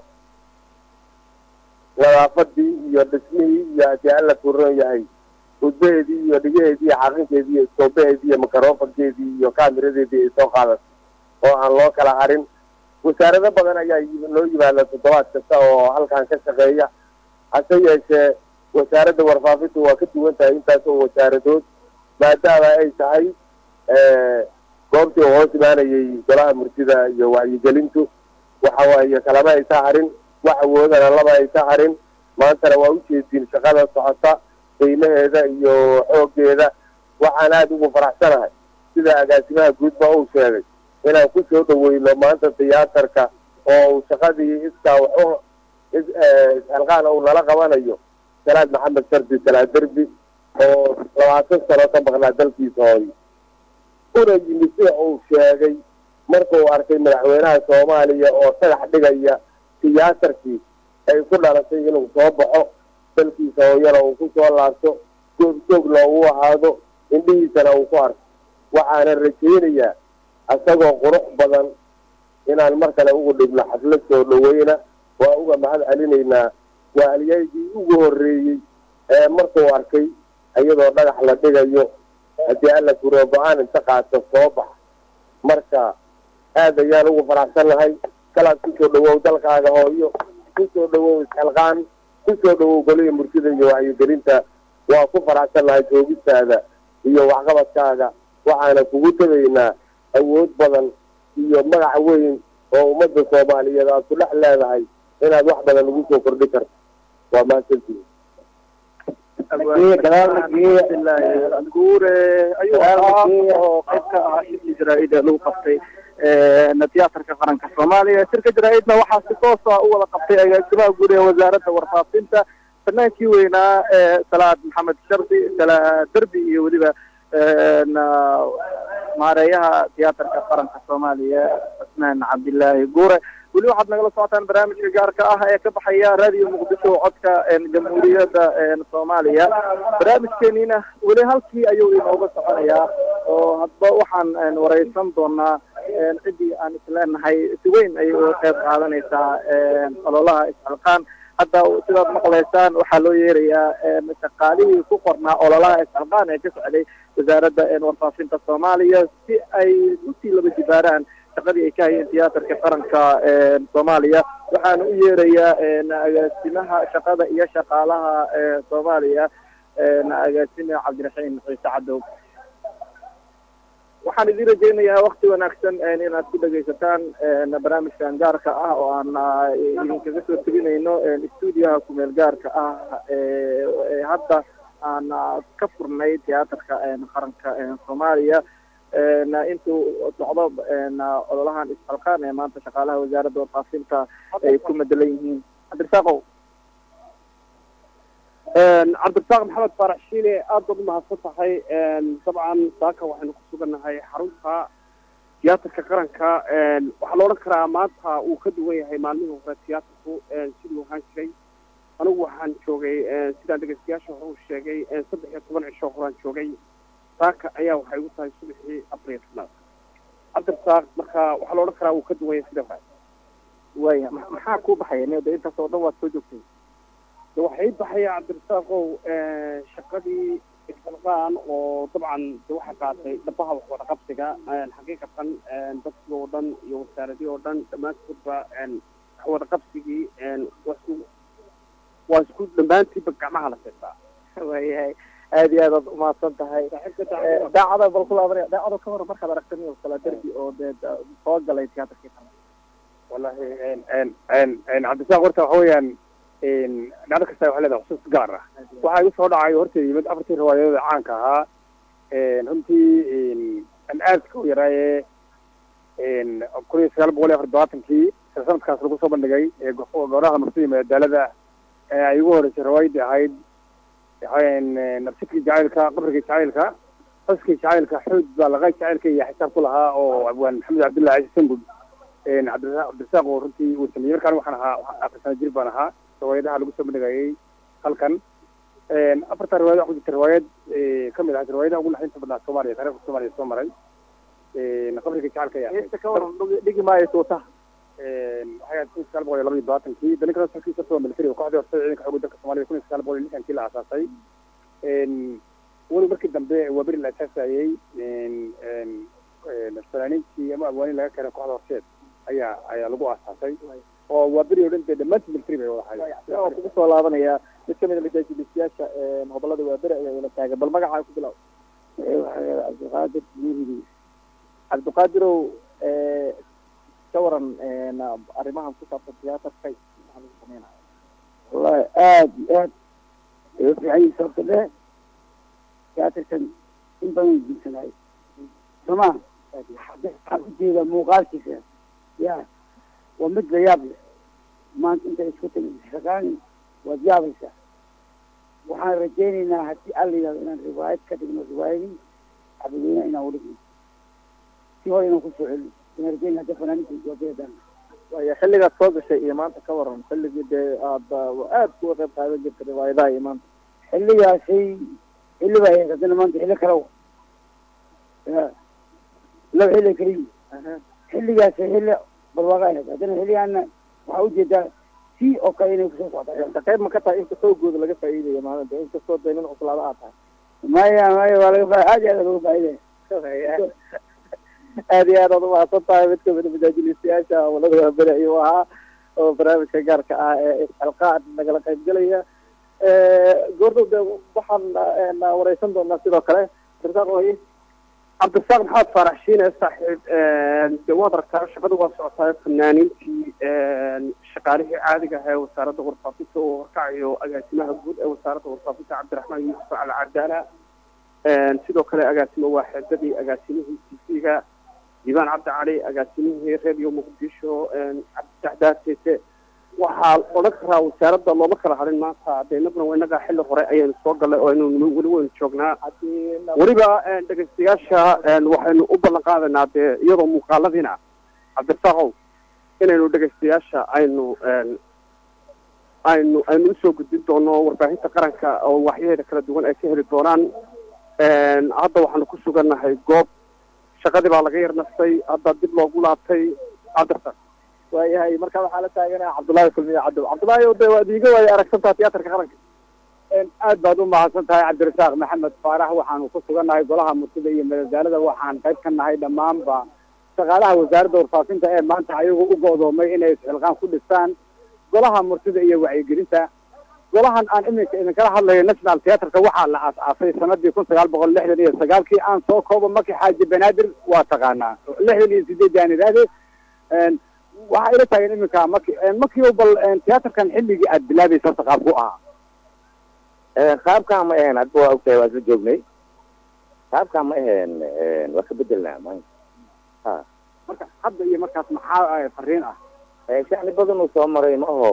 [SPEAKER 3] nadaafadii iyo dhismihii iyo haddii alla kuran yahay udbaheedii iyo dhigaheedii iyo xaqinkeedii iyo iskoobaheedii iyo microfonkeedii iyo kaamiradeedii ay soo qaadatay oo aan loo kala harin wasaarado badan ayaa noo yimaada toddobaad kasta oo halkan ka shaqeeya hase yeeshee wasaaradda warfaafintu waa ka duwan tahay intaas oo wasaaradood maadaama ay tahay goobtii uu hoos imaanayay golaha murtida iyo wacyigelintu waxa waaye kalama aysa harin wax awoodana lama aysa harin maantana waa ujeedin shaqada socota qiimaheeda iyo xoogeeda waxaan aada ugu faraxsanahay sida agaasimaha guudba uu sheegay inaan ku soo dhaweyno maanta tiyaatarka oo uu shaqadii iskaa waxu isxilqaan uu nala qabanayo salaad maxamed shardi salaad derbi oo labaatan sano ka maqnaa dalkiisa hooyo una yimid sida uu sheegay markuu arkay madaxweynaha soomaaliya oo dhagax dhigaya tiyaatarkii ay ku dhalatay inuu soo baxo dalkiisa hooyana uu ku soo laabto joog joogna uu ahaado indhihiisana uu ku arko waxaana rajaynayaa isagoo qurux badan inaan mar kale ugu dhigno xaflad soo dhaweyna waa uga mahad celinaynaa waa alyaygii ugu horreeyey ee markuu arkay iyadoo dhagax la dhigayo haddii alla kuroo go-aan inta qaato soo bax marka aad ayaan ugu faraxsannahay kalaad kusoo dhawow dalkaaga hooyo kusoo dhawow isxilqaan kusoo dhawow golihii murtida iyo wacyigelinta waa ku faraxsannahay joogistaada iyo waxqabadkaaga waxaana kugu tegaynaa awood badan iyo magac weyn oo ummadda soomaaliyeed aad ku dhex leedahay inaad wax badan ugu soo kordhi karto waa mahadsantihi
[SPEAKER 2] guure ayuu ahaa oo qayb ka ahaa shirkii jaraa-id ee lagu qabtay tiyaatarka qaranka soomaaliya shirka jaraa-idna waxaa si toosa u wada qabtay agaasimaha guud ee wasaaradda warfaafinta fanaankii weynaa salaad maxamed shardi salaad derbi iyo weliba maareeyaha tiyaatarka qaranka soomaaliya cusmaan cabdillaahi guure weli waxaad nagala socotaan barnaamijka gaarka ah ee ka baxaya raadiyo muqdisho codka jamhuuriyadda soomaaliya barnaamijkeeniina weli halkii ayuu inooga soconayaa oo hadba waxaan wareysan doonaa ciddii aan isleenahay si weyn ayay uga qayb qaadanaysaa ololaha isxilqaan hadda sidaad maqlaysaan waxaa loo yeerayaa shaqaalihii ku qornaa ololaha isxilqaan ee ka socday wasaaradda warfaafinta soomaaliya si ay usii laba jibaaraan shaqadii ay ka hayeen tiyaatarka qaranka soomaaliya waxaana u yeerayaa agaasimaha shaqada iyo shaqaalaha soomaaliya agaasime cabdiraxiim ciise cadow waxaan idin rajaynayaa wakti wanaagsan inaad ku dhegaysataan barnaamijkan gaarka ah oo aan idinkaga soo teginayno stuudiyaha kumeel gaarka ah ee hadda aan ka furnay tiyaatarka qaranka soomaaliya intuu socdo ololahan isxilqaan ee maanta shaqaalaha wasaaradda warfaafinta ay ku madelan yihiin cabdirasaaqow
[SPEAKER 7] cabdirasaaq maxamed faarax shiile aad baad umahadsan tahay dabcan saaka waxaynu ku sugannahay xarunta tiyaatarka qaranka waxaa la odhan karaa maanta uu ka duwan yahay maalmihii hore tiyaatarku siduu ahaan jiray anigu waxaan joogay sidaan dhegeystayaasha hore uu sheegay saddex iyo toban cisho horaan joogay saaka ayaa waxay igu tahay subaxii afar iyo tobnaad cabdirasaaq marka waxaa la odhan karaa uu ka duwan yahay sida hore
[SPEAKER 2] waya maxaa kuu baxaya nda intaas oo dhan waad soo joogtay
[SPEAKER 7] waxay baxaya cabdirasaaqow shaqadii isxilqaan oo dabcan de waxaa qaatay dhabaha wax wada qabsiga xaqiiqatan dadkii oo dhan iyo wasaaradii oo dhan dhammaantoodba wax wada qabsigii waa isku waa isku dhammaantiiba gacmaha la seetaa
[SPEAKER 2] wayahay aad iyo aad aad umahadsan tahay daacada bal kulaabanaya daacada ka hor markaad aragtay kala derbi oo dee soo galay tiyaatarkii kale
[SPEAKER 4] wallahi cabdisaaq horta waxa weeyaan dhacdo kasta waxay leedahay xusuus gaar ah waxaa igu soo dhacay horta yimid afartii riwaayadooda caanka ahaa runtii an aadka u yaraaye kun iyo sagaal boqol iyo afar todobaatankii sanadkaas lagu soo bandhigay gooraha murtida madaalada ay ugu horeysay riwaayadii ahayd nabsidkii jacaylka qabrigii jacaylka xuskii jacaylka xoog baa laqa jacaylka iyo xisaab ku lahaa oo abwaan maxamed cabdullahi ciise sangud cabdirasaaq cabdirasaaq oo runtii uu sameeyey markaan waxaan ahaa afar sano jir baan ahaa riwaayadaha lagu soo bandhigayay halkan afarta riwaayad ku jirta riwaayad kamid ahayd riwaayadaha ugu naxdinta badnaa soomaaliya taariikhda soomaaliya soo maray qabriga jacaylka ayaa ahayd
[SPEAKER 2] heesta ka waran dhigi maayo tuuta
[SPEAKER 4] waxay ahayd kun sagaal boqol iyo labaiyo labaatankii dalinka sarkiisa soo military kooxdii horta ciidanka xoogga dalka soomaaliya kun iyo sagaal boqol iyo lixdankii la aasaasay weli markii dambe waa beri la asaasayey fanaaniintii ama abwaaniin laga keenay kooxda horseed ayaa ayaa lagu aasaasay oo waa beri oo dhan dee dhammaantii military bay wada ahayd
[SPEAKER 2] oo kugu soo laabanaya mid kamid a majaajilistayaasha hobolada waaberi ayaa ila taagan bal magacaa ku bilaw
[SPEAKER 9] cabdiqaadir nuuridi
[SPEAKER 2] cabdiqaadirow ka waran arrimahan ku saabsan tiyaatarka maxaa lagu sameynaya
[SPEAKER 9] wallahi aad iyo aad ay u fiican yihin sababta dhe tiyaatarkan in badan guursanayo soma waxaan ujeeda muuqaalkiisa ya waa mid la yaab leh maanta intay isku timi shaqaan waad yaabaysaa waxaan rajaynaynaa haddii alla yidhahdo inaan riwaayad ka dhigno riwaayadii cabdiweyne inaan udhigno si hore inaan kusoo celino inaan rajaynaa hadda fanaaniinta waabeedaan
[SPEAKER 2] waya xilligaad soo gashay iyo maanta ka waran xilligii dee aad aad kuga qayb qaadan jirta riwaayadaha iyo maanta
[SPEAKER 9] xilligaasay xilli baa ahayd haddana maanta xilli kale wa ya laba xilli kaliyi xilligaasay xilli barwaaqa ahayd haddana xilligaana waxaa ujeedaa si oo kale inay kusoo socda
[SPEAKER 2] qayb ma ka tahay inta xoogooda laga faa'iidayo maalinta inkastoo dee nin cuslaada aad tahay
[SPEAKER 9] maya maya waa laga fa aad iyo aad looga faa'iidaya
[SPEAKER 2] aad iyo aad aad umahadsan tahay mid kamid a majaajilistayaasha hawlada waaberi ayuu ahaa oo barnaamijka gaarka ah ee isxilqaan nagala qayb gelaya goordhow de waxaan wareysan doonaa sidoo kale abdirasaaq oye
[SPEAKER 10] cabdirasaaq maxamed faarax shiine saaxiib de waad aragtaa shaqada waa socotaa fanaaniintii shaqaalihii caadiga ahaa ee wasaaradda warfaafinta oo horkacayo agaasimaha guud ee wasaaradda warfaafinta cabdiraxmaan yuusuf al cadaala sidoo kale agaasimo waaxeedadii agaasimihii t v-ga diibaan cabdi cali agaasimihii radio muqdisho cabditax daatete waxaa odhan karaa wasaaradda looma kala hadin maanta de inaguna waa inagaa xilli hore ayaynu soo gallay oo aynu weli waynu joognaa weliba dhegeystayaasha waxaynu u ballan qaadaynaa dee iyadoo muuqaaladiina cabdirasaaqow inaynu dhegeystayaasha aynu aynu aynu usoo gudbin doono warbaahinta qaranka oo waxyaheeda kala duwan ay ka heli doonaan hadda waxaanu ku sugannahay goob shaqadii baa laga yar nastay hadda dib loogu laabtay cabdirasaaq
[SPEAKER 2] waayahay marka waxaa la taaganaa cabdullaahi kulmiye cadow cabdullaahi o de waad iiga waaya aragsantaa tiyaatarka qaranka
[SPEAKER 9] aad baad u mahadsan tahay cabdirasaaq maxamed faarax waxaanu ku sugannahay golaha murtida iyo madadaalada waxaan qayb ka nahay dhammaanba shaqaalaha wasaaradda warfaafinta ee maanta ayagu u go'doomay inay isxilqaan ku dhistaan golaha murtida iyo wacyigelinta golahan aan iminka idinkala hadlayo national theatreka waxaa la aas-aasay sanadii kun sagaal boqol lixdan iyo sagaalkii aan soo koobo maki xaaji banaadir waa taqaanaa lixdan iyo sideed aan idhaahde waxaa ila taagan iminka maki makio bal theatrkan xilligii aad bilaabaysa horta qaabku ahaa
[SPEAKER 11] qaabkaa ma ahayn hadba waa ogtahay waa isla joognay qaabkaa ma ahayn waa ka bedelnaa maanta ha
[SPEAKER 9] marka hadda iyo markaas maxaa fariin ah
[SPEAKER 11] shacni badan uu soo maray ma aho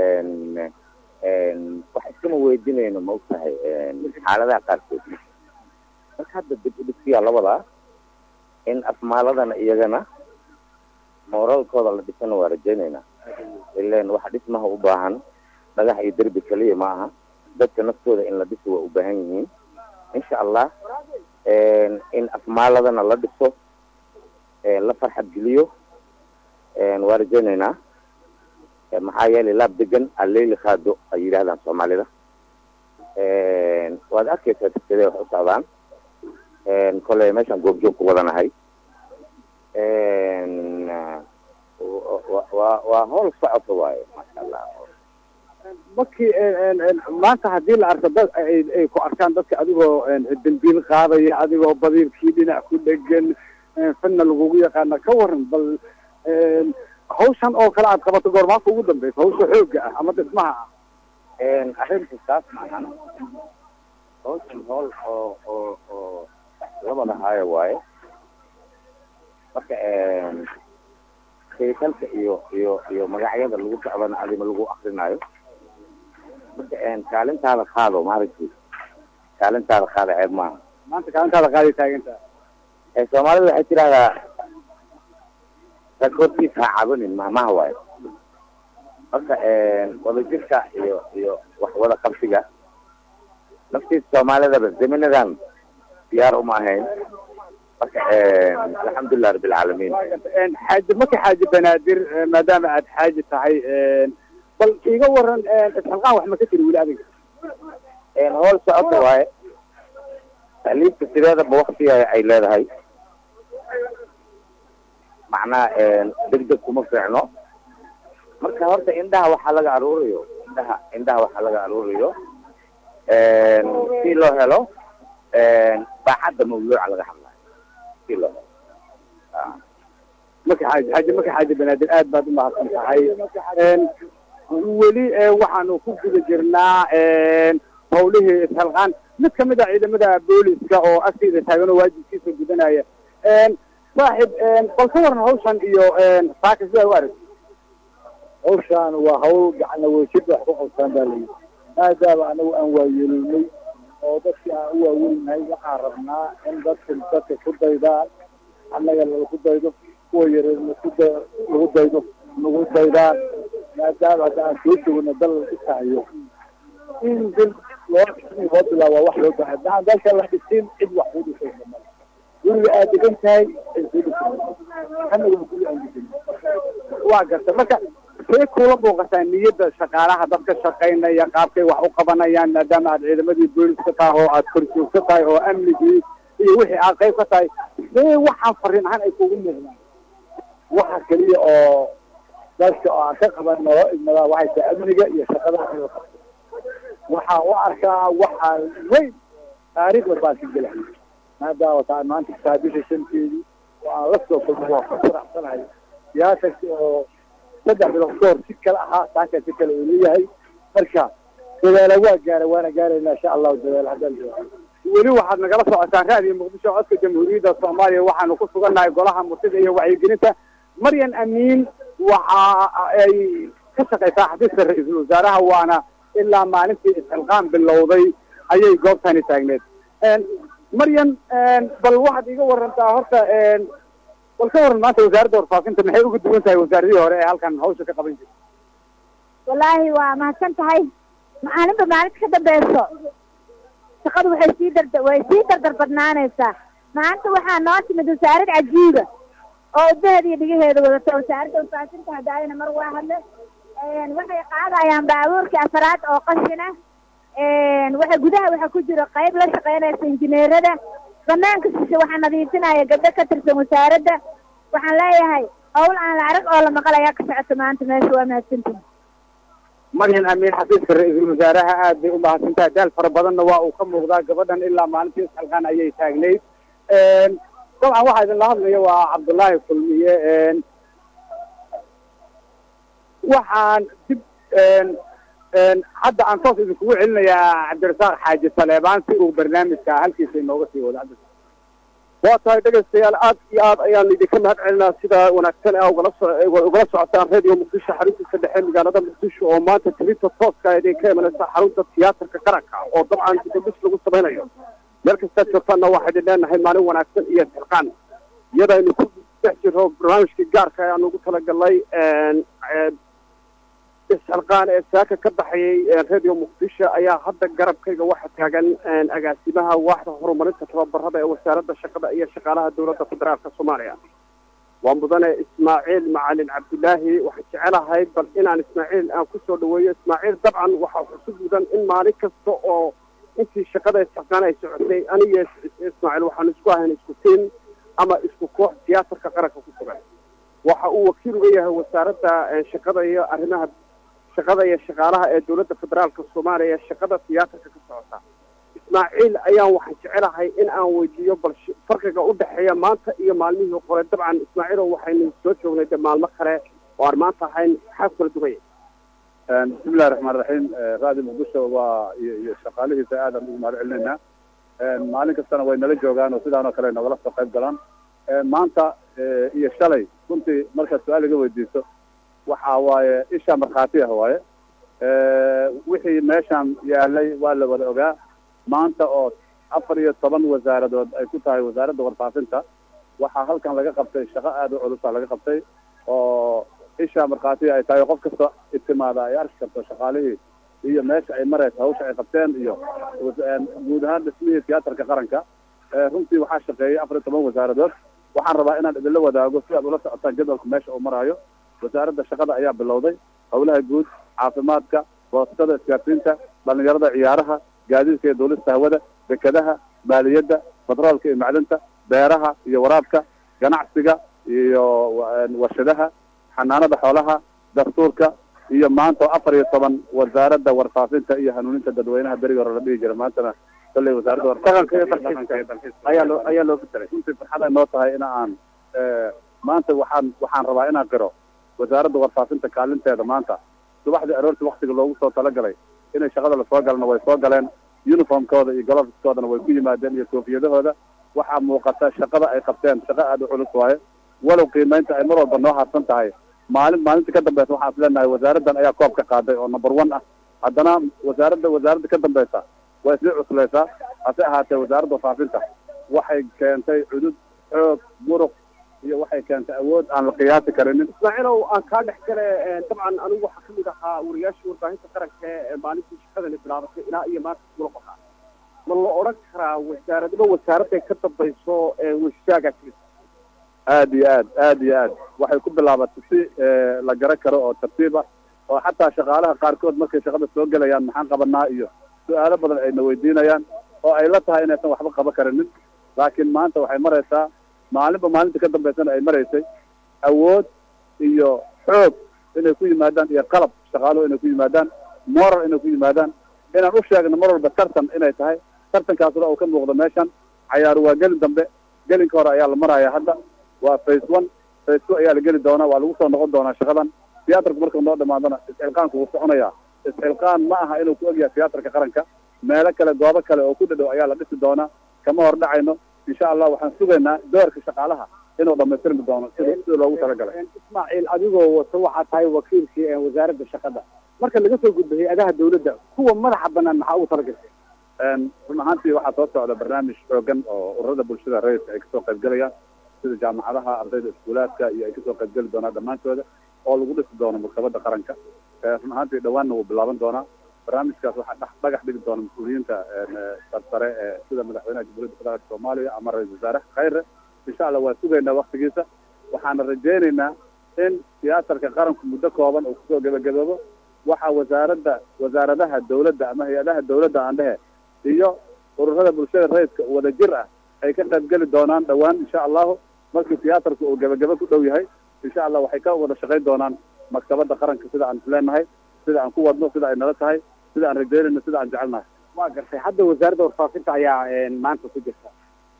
[SPEAKER 11] wax iskama weydinayno ma ogtahay xaaladaha qaarkood marka hadda dib u dhigsiyaa labadaa in afmaaladana iyagana mooralkooda la dhisana waa rajaynaynaa ilan waxa dhismaha u baahan dhagax iyo derbi keliya ma aha dadka naftooda in la dhiso waa u baahan yihiin insha allah in afmaaladana la dhiso la farxad geliyo waa rajaynaynaa maxaa yeelay laab degan alleyli khaado ay yidhahdaan soomaalida waad arkaysaa sidee wax u socdaan koley meeshaan goobjoog ku wadanahay wa waa howl socota waaye maasha allah
[SPEAKER 9] markii maanta haddii la arko dad ay ku arkaan dadka adigoo dambiil qaadaya adigoo badiirkii dhinac ku dhegan fanna lagugu yaqaana ka waran bal hawshan oo kale aad qabato goormaanka ugu dambeysa hawsha xoogga ah ama dhismaha ah
[SPEAKER 11] arrintu saas maahan hawshan howl oo oo oo labada haayo waaye marka kaytalka iyo iyo iyo magacyada lagu socdana adima lagu akrinaayo marka kaalintaada qaado maaragti kaalintaada qaada ceeb maaha
[SPEAKER 4] maanta kaalintaada qaaday taagantaa
[SPEAKER 11] ee soomaalida waxay tidhahdaa rag hortiisa ha cabanin mahmaha waayo marka wadajirka iyo iyo wax wada qabsiga naftiisa soomaalidaba zaminadan diyaar uma ahayn marka alxamdulilah rabbilcaalamiin
[SPEAKER 4] xaaji marka xaaji banaadir maadaama aad xaaji tahay bal iga waran isxilqaan wax ma ka tiri weli adiga
[SPEAKER 11] howl socota waaye tahliibka sideedaba waktiga ay leedahay macnaha degdeg kuma fiicno marka horta indhaha waxaa laga aruuriyo indhaha indhaha waxaa laga aruuriyo si loo helo baaxadda mawduuca laga hadlayo si loo helo
[SPEAKER 4] marka xaaji xaaji marka xaaji banaadir aad baad umahadsan tahay weli waxaanu ku guda jirnaa hawlihii isxilqaan mid kamid a ciidamada booliska oo agteyda taagan oo waajibkiisa gudanaya saaxib bal ka waran hawshan iyo saaka sida u arag
[SPEAKER 12] hawshaan waa hawl gacana wejid wax ku qabtaan baa layidhi maadaama anagu aan waayeelnay oo dadkii aan u waaweynahay waxaan rabnaa in dadka dadka ku daydaan annaga lagu daydo kuwa yareerna ku da lagu daydo nagu daydaan maadaama hadda aan soo jogno dal la dhisahayo in dil loo loo bilaaba wax loo baahay maxaan dalka la dhisin cid wax ku dhisaysa male guriga aad degan tahay cid ku dhisay annaga guri aan degan
[SPEAKER 4] waa garta marka see kula muuqataa niyadda shaqaalaha dadka shaqaynaya qaabkay wax u qabanayaan maadaama aad ciidamadii booliska tahay oo aad korjoogto tahay oo amnigii iyo wixii aad qayb ka tahay see waxaan fariin ahaan ay kugu muuqdaan
[SPEAKER 12] waxa keliya oo dadka oo aan ka qaban noo igmadaa waxay tahay amniga iyo shaqada in la qabto waxaan u arkaa waxaan weyn taariikhda baan ka gelahay maadaama taa maanta kitaabisha shanteedii oo aan la soo kulmo waa ku faraxsanahay siyaasasi oo saddex bilood ka hor si kale ahaa saaka si kale uu leeyahay marka dadaala waa gaara waana gaaraynaa insha allahu dadaal haddaan joogo
[SPEAKER 4] weli waxaad nagala socotaan raadiyo muqdisho codka jamhuuriyadda soomaaliya waxaanu ku sugannahay golaha murtida iyo wacyigelinta maryan amiin waxa ay ka shaqaysaa xafiiska ra-iisul wasaaraha waana ilaa maalintii isxilqaan bilowday ayay goobtani taagneed maryan bal waxaad iga warantaa horta bal ka waran maanta wasaaradda warfaafinta maxay uga duwan tahay wasaaradihii hore ee halkan hawsha ka qaban jirta
[SPEAKER 8] wallaahi waa mahadsan tahay maalinba maalinta ka dambeyso shaqadu waxay sii darda way sii dardar badnaanaysaa maanta waxaa noo timid wasaarad cajiiba oo udaheeda iyo dhigaheeda wadato wasaaradda warfaafinta hadaayana mar waa hadle waxay qaadayaan baabuurkii afaraad oo qashina waxa gudaha waxaa ku jira qayb la shaqeynaysa injineerada banaanka shishe waxaa nadiifinaya gabdho ka tirsan wasaaradda waxaan leeyahay hawl aan la arag oo la maqal ayaa ka socota maanta meesha waa mahadsantihi
[SPEAKER 4] maryan amiin xafiiska ra-iisul wasaaraha aad bay u mahadsantahay daal fara badanna waa uu ka muuqdaa gabadhan ilaa maalintii isxilqaan ayay taagnayd dabcan waxaa idinla hadlaya waa cabdullaahi kulmiye waxaan dib hadda aan toos idinkugu celinayaa cabdirasaaq xaaji saleebaan si uu barnaamijka halkiisa inooga sii wado cabdirasaaq
[SPEAKER 10] waa tahay dhegaystayaal aad iyo aad ayaan idinka mahad celinaa sida wanaagsan ee ugala so ugala socotaan radio muqdisho xaruntiisa dhexe magaalada muqdisho oo maanta tilinta tooska idinka imanaysa xarunta tiyaatarka qaranka oo dabcan dibadhis lagu samaynayo meel kastaad joogtaanna waxaa idin leenahay maalin wanaagsan iyo isxilqaan iyadaynu ku dhex jiro barnaamijkii gaarka ayaan ugu talagalnay isxilqaan ee saaka ka baxayay radio muqdisho ayaa hadda garabkayga waxa taagan agaasimaha waaxda horumarinta tababarada ee wasaaradda shaqada iyo shaqaalaha dowladda federaalka soomaaliya waa mudane ismaaciil macalin cabdilaahi waxaan jecelahay bal inaan ismaaciil aan kusoo dhaweeyo ismaaciil dabcan waxaa xusu mudan in maalin kasta oo intii shaqada isxilqaan ay socotay aniga ismaaciil waxaan isku ahayn isku tiin ama isku koox tiyaatarka qaranka ku sugan waxa uu wakiil uga yahay wasaaradda shaqada iyo arrimaha shaqada iyo shaqaalaha ee dowladda federaalka soomaaliya shaqada tiyaatarka ka socota ismaaciil ayaan waxaan jecelahay in aan weydiiyo bal farqiga u dhexeeya maanta iyo maalmihii hore dabcan ismaaciil oo waxaynu soo joognay de maalmo kale oo aan maanta ahayn maxaa kala dugaya
[SPEAKER 12] bismillahi raxmaan raxiim raadi muqdisho waa iyo iyo shaqaalihiisa aadaan ugu mahad celinaynaa maalin kastana way nala joogaan oo sidaan oo kale nogala soo qayb galaan maanta iyo shalay runtii markaad su-aal iga weydiiso waxa waaye isha markhaati ah waaye wixii meeshaan yaalay waa la wada ogaa maanta oo
[SPEAKER 13] afar iyo toban wasaaradood ay ku tahay wasaaradda warfaafinta waxaa halkan laga qabtay shaqo aada u culusa laga qabtay oo isha markhaatiga ay tahay qof kasta itimaada ay arki karto shaqaalihii iyo meesha ay maraysa hawsha ay qabteen iyo guud ahaan dhismihii tiyaatarka qaranka runtii waxaa shaqeeyay afar iyo toban wasaaradood waxaan rabaa inaan idinla wadaago si aad ula socotaan jadwalka meesha uu maraayo wasaaradda shaqada ayaa bilowday howlaha guud caafimaadka boostada isgaarsiinta dhalinyarada ciyaaraha gaadiidka iyo duulista hawada dekadaha maaliyadda batroolka iyo macdinta beeraha iyo waraabka ganacsiga iyo warshadaha xanaanada xoolaha dastuurka iyo maanta oo afar iyo toban wasaaradda warfaafinta iyo hanuuninta dadweynaha beriga hore la dhihi jira maantana kolley wasaaradda warfaafinta ayaa loo ayaa loo fitaray runtii farxad ay noo tahay in aan maanta waxaan waxaan rabaa inaan qiro wasaaradda warfaafinta kaalinteeda maanta subaxdii aroortii waktiga loogu soo talagalay inay shaqada lasoo galana way soo galeen uniformkooda iyo golofiskoodana way ku yimaadeen iyo koofiyadahooda waxaa muuqata shaqada ay qabteen shaqo aada u culus waaye walow qiimeynta ay mar walba noo harsan tahay maalin maalinta ka dambeysa waxaan is leenahay wasaaraddan ayaa koob ka qaaday oo number one ah haddana wasaaradda wasaaradda ka dambeysa way sii cuslaysaa hase ahaatee wasaaradda warfaafinta waxay keentay cudud xoog muruq iyo waxay keentay awood aan la qiyaasi karinin
[SPEAKER 10] ismaaciilow aan kaa dhex gale dabcan anigu waxaa kamid ahaa wariyaashii warbaahinta qaranka ee maalintii shaqadani bilaabatay ilaa iyo maanta kula qoraa ma la odhan karaa wasaaradaba wasaaradday ka dambayso washaagaa timid
[SPEAKER 13] aad iyo aad aad iyo aad waxay ku bilaabatay si la garan karo oo tartiib ah oo xataa shaqaalaha qaarkood markay shaqada soo gelayaan maxaan qabanaa iyo su-aalo badan ayna weydiinayaan oo ay la tahay inaysan waxba qaban karinin laakiin maanta waxay maraysaa maalinba maalinta ka dambeysana ay maraysay awood iyo xoog inay ku yimaadaan iyo qalab shaqaaluhu inay ku yimaadaan moral inay ku yimaadaan inaan u sheegno mar walba tartan inay tahay tartankaasna uu ka muuqdo meeshan cayaaru waa gelin dambe gelinka hore ayaa la maraya hadda waa face one face two ayaa la geli doonaa waa lagu soo noqon doonaa shaqadan tiyaatarku marka noo dhamaadana isxilqaanku wuu soconayaa isxilqaan ma aha inuu ku ogyahay tiyaatarka qaranka meelo kale goobo kale oo ku dhadhow ayaa la dhisi doonaa kama hor dhacayno insha allah waxaan sugaynaa doorka shaqaalaha inuu dhamaystirmi doono sida sida loogu talagalay
[SPEAKER 3] ismaaciil adigoo wato waxaa tahay wakiilkii wasaaradda shaqada marka laga soo gudbo hay-adaha dawladda kuwa madaxa banaan maxaa ugu talagashay
[SPEAKER 13] run ahaantii waxaa soo socda barnaamij xoogan oo ururada bulshada rayidka ay kasoo qaybgelayaan sida jaamacadaha ardayda iskuulaadka iyo ay kasoo qaybgeli doonaan dhammaantooda oo lagu dhisi doono maktabada qaranka run ahaantii dhawaanna wuu bilaaban doonaa barnaamijkaas waxaa dhex dhagax dhigi doona mas-uuliyiinta sarsare ee sida madaxweynaha jamhuuriyadda federaalka soomaaliya ama ra-isul wasaare khayre insha allah waa sugaynaa waktigiisa waxaana rajaynaynaa in tiyaatarka qaranku muddo kooban uu kusoo gebagaboobo waxaa wasaaradda wasaaradaha dawladda ama hay-adaha dawladda aan dhehe iyo ururada bulshada rayidka wada jir ah ay ka qaybgeli doonaan dhawaan insha allahu markii tiyaatarku uu gebagabo ku dhow yahay insha allah waxay ka wada shaqayn doonaan maktabada qaranka sida aan isleenahay sida aan ku wadno sida ay nala tahay sida aan rajaynayno sida aan jecelnahay
[SPEAKER 3] waa gartay hadda wasaaradda warfaafinta ayaa maanta ku jirta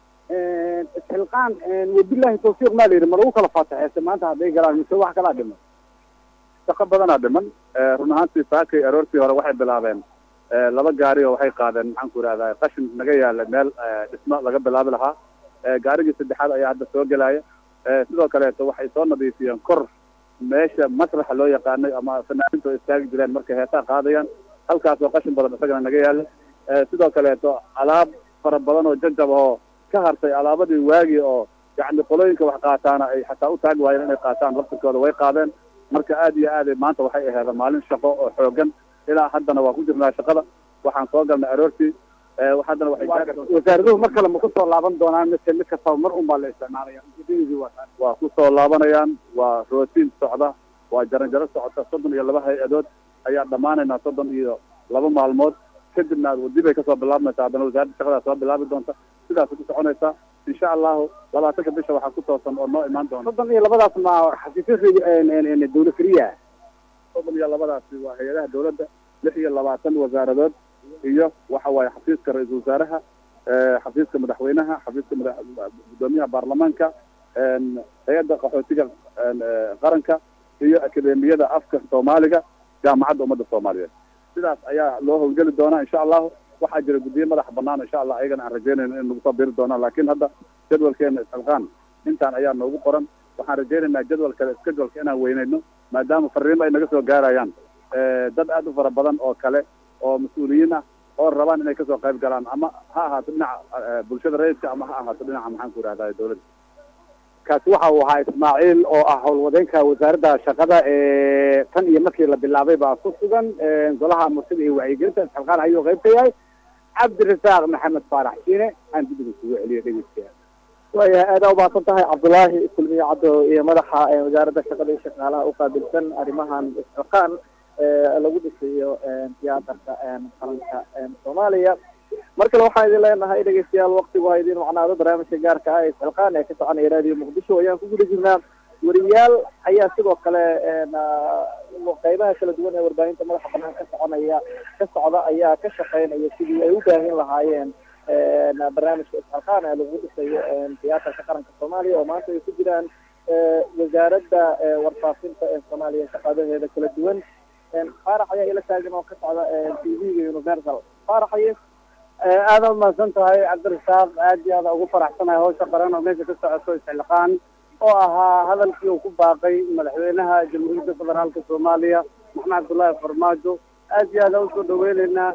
[SPEAKER 3] isxilqaan wabillahi tawfiiq maa la yidhi ma lagu kala faataxeese maanta hadday galaan mise wax kalaa dhiman
[SPEAKER 13] shaqo badanaa dhiman run ahaantii saakay aroortii hore waxay bilaabeen laba gaari oo waxay qaadeen maxaan ku ihahdaa qashin naga yaala meel dhismo laga bilaabi lahaa gaarigii saddexaad ayaa hadda soo gelaya sidoo kaleeto waxay soo nadiifiyeen kor meesha masraxa loo yaqaanay ama fanaaninta oo istaagi jireen markay heesaa qaadayaan halkaas oo qashin badan isagana naga yaala sidoo kaleeto alaab fara badan oo jajab oo ka hartay alaabadii waagi oo yacni qolooyinka wax qaataana ay xataa u taagi waayeen inay qaataan laftirkooda way qaadeen marka aad iyo aad maanta waxay aheeda maalin shaqo oo xoogan ilaa haddana waa ku jirnaa shaqada waxaan soo galnay aroortii haddana
[SPEAKER 3] wasaaraduhu mar kale ma kusoo laaban doonaan mise mid kastaba mar un baa la isticmaalaya ujeedadii waa taas
[SPEAKER 13] waa kusoo laabanayaan waa rootiin socda waa jaranjaro socota soddon iyo laba hay-adood ayaa dhammaanaynaa soddon iyo laba maalmood kadibna dib ay kasoo bilaabmaysaa haddana wasaaradda shaqadaa soo bilaabi doonta sidaas ku soconaysaa insha allahu labaatanka bisha waxaa ku toosan oo noo imaan doona
[SPEAKER 3] soddon iyo labadaas ma xafiisyada dawla keliya
[SPEAKER 13] soddon iyo labadaasi waa hay-adaha dawladda lix iyo labaatan wasaaradood iyo waxa waaye xafiiska ra-iisul wasaaraha xafiiska madaxweynaha xafiiska mada guddoomiyaha baarlamaanka hay-adda qaxootiga qaranka iyo akademiyada afka soomaaliga jaamacadda ummadda soomaaliyeed sidaas ayaa loo howlgeli doonaa insha allahu waxaa jira guddiyo madaxa banaan insha allah ayagana aan rajaynayno in nagu soo biri doonaan laakiin hadda jadwalkeena isxilqaan intaan ayaa noogu qoran waxaan rajaynaynaa jadwal kale scheduleka inaan weynayno maadaama fariimo ay naga soo gaarayaan dad aad u fara badan oo kale oo mas-uuliyiin ah oo rabaan inay kasoo qayb galaan ama ha ahaato dhinaca bulshada rayidka ama ha ahaato dhinaca maxaan ku ihahdaa dawladda
[SPEAKER 3] kaasi waxa uu ahaa ismaaciil oo ah howlwadeenka wasaaradda shaqada ee tan iyo markii la bilaabay baa ku sugan golaha murtida iyo wacyigelinta isxilqaan ayuu qayb ka yahay cabdirasaaq maxamed faarax shiine aan dib idinkugu celiyo dhegeystayaal
[SPEAKER 2] waayahay aada umahadsan tahay cabdullaahi kulmiye caddo iyo madaxa wasaaradda shaqada iyo shaqaalaha uqaabilsan arrimahan isxilqaan lagu dhisayo tiyaatarka qaranka soomaaliya mar kale waxaan idin leenahay dhegeystayaal waktigu ha idin macnaado barnaamijka gaarka ah ee isxilqaan ee ka soconaya raadiyo muqdisho ayaan ku guda jirnaa wariyaal ayaa sidoo kale qeybaha kala duwan ee warbaahinta madaxa banaan ka soconaya ka socda ayaa ka shaqeynaya sidii ay u baahin lahaayeen barnaamijka isxilqaan ee lagu dhisayo tiyaatarka qaranka soomaaliya oo maanta ay ku jiraan wasaaradda warfaafinta ee soomaaliya shaqadaheeda kala duwan faarax ayaa ila taagan oo ka socda t v-ga universal faarax aye
[SPEAKER 9] aada umahadsan tahay cabdirasaaq aad iyo aada ugu faraxsanahay hawsha qaran oo meesha ka socoto isxilqaan oo ahaa hadalkii uu ku baaqay madaxweynaha jamhuuriyadda federaalka soomaaliya maxamed cabdullaahi farmaajo aad iyo aada usoo dhaweyneynaa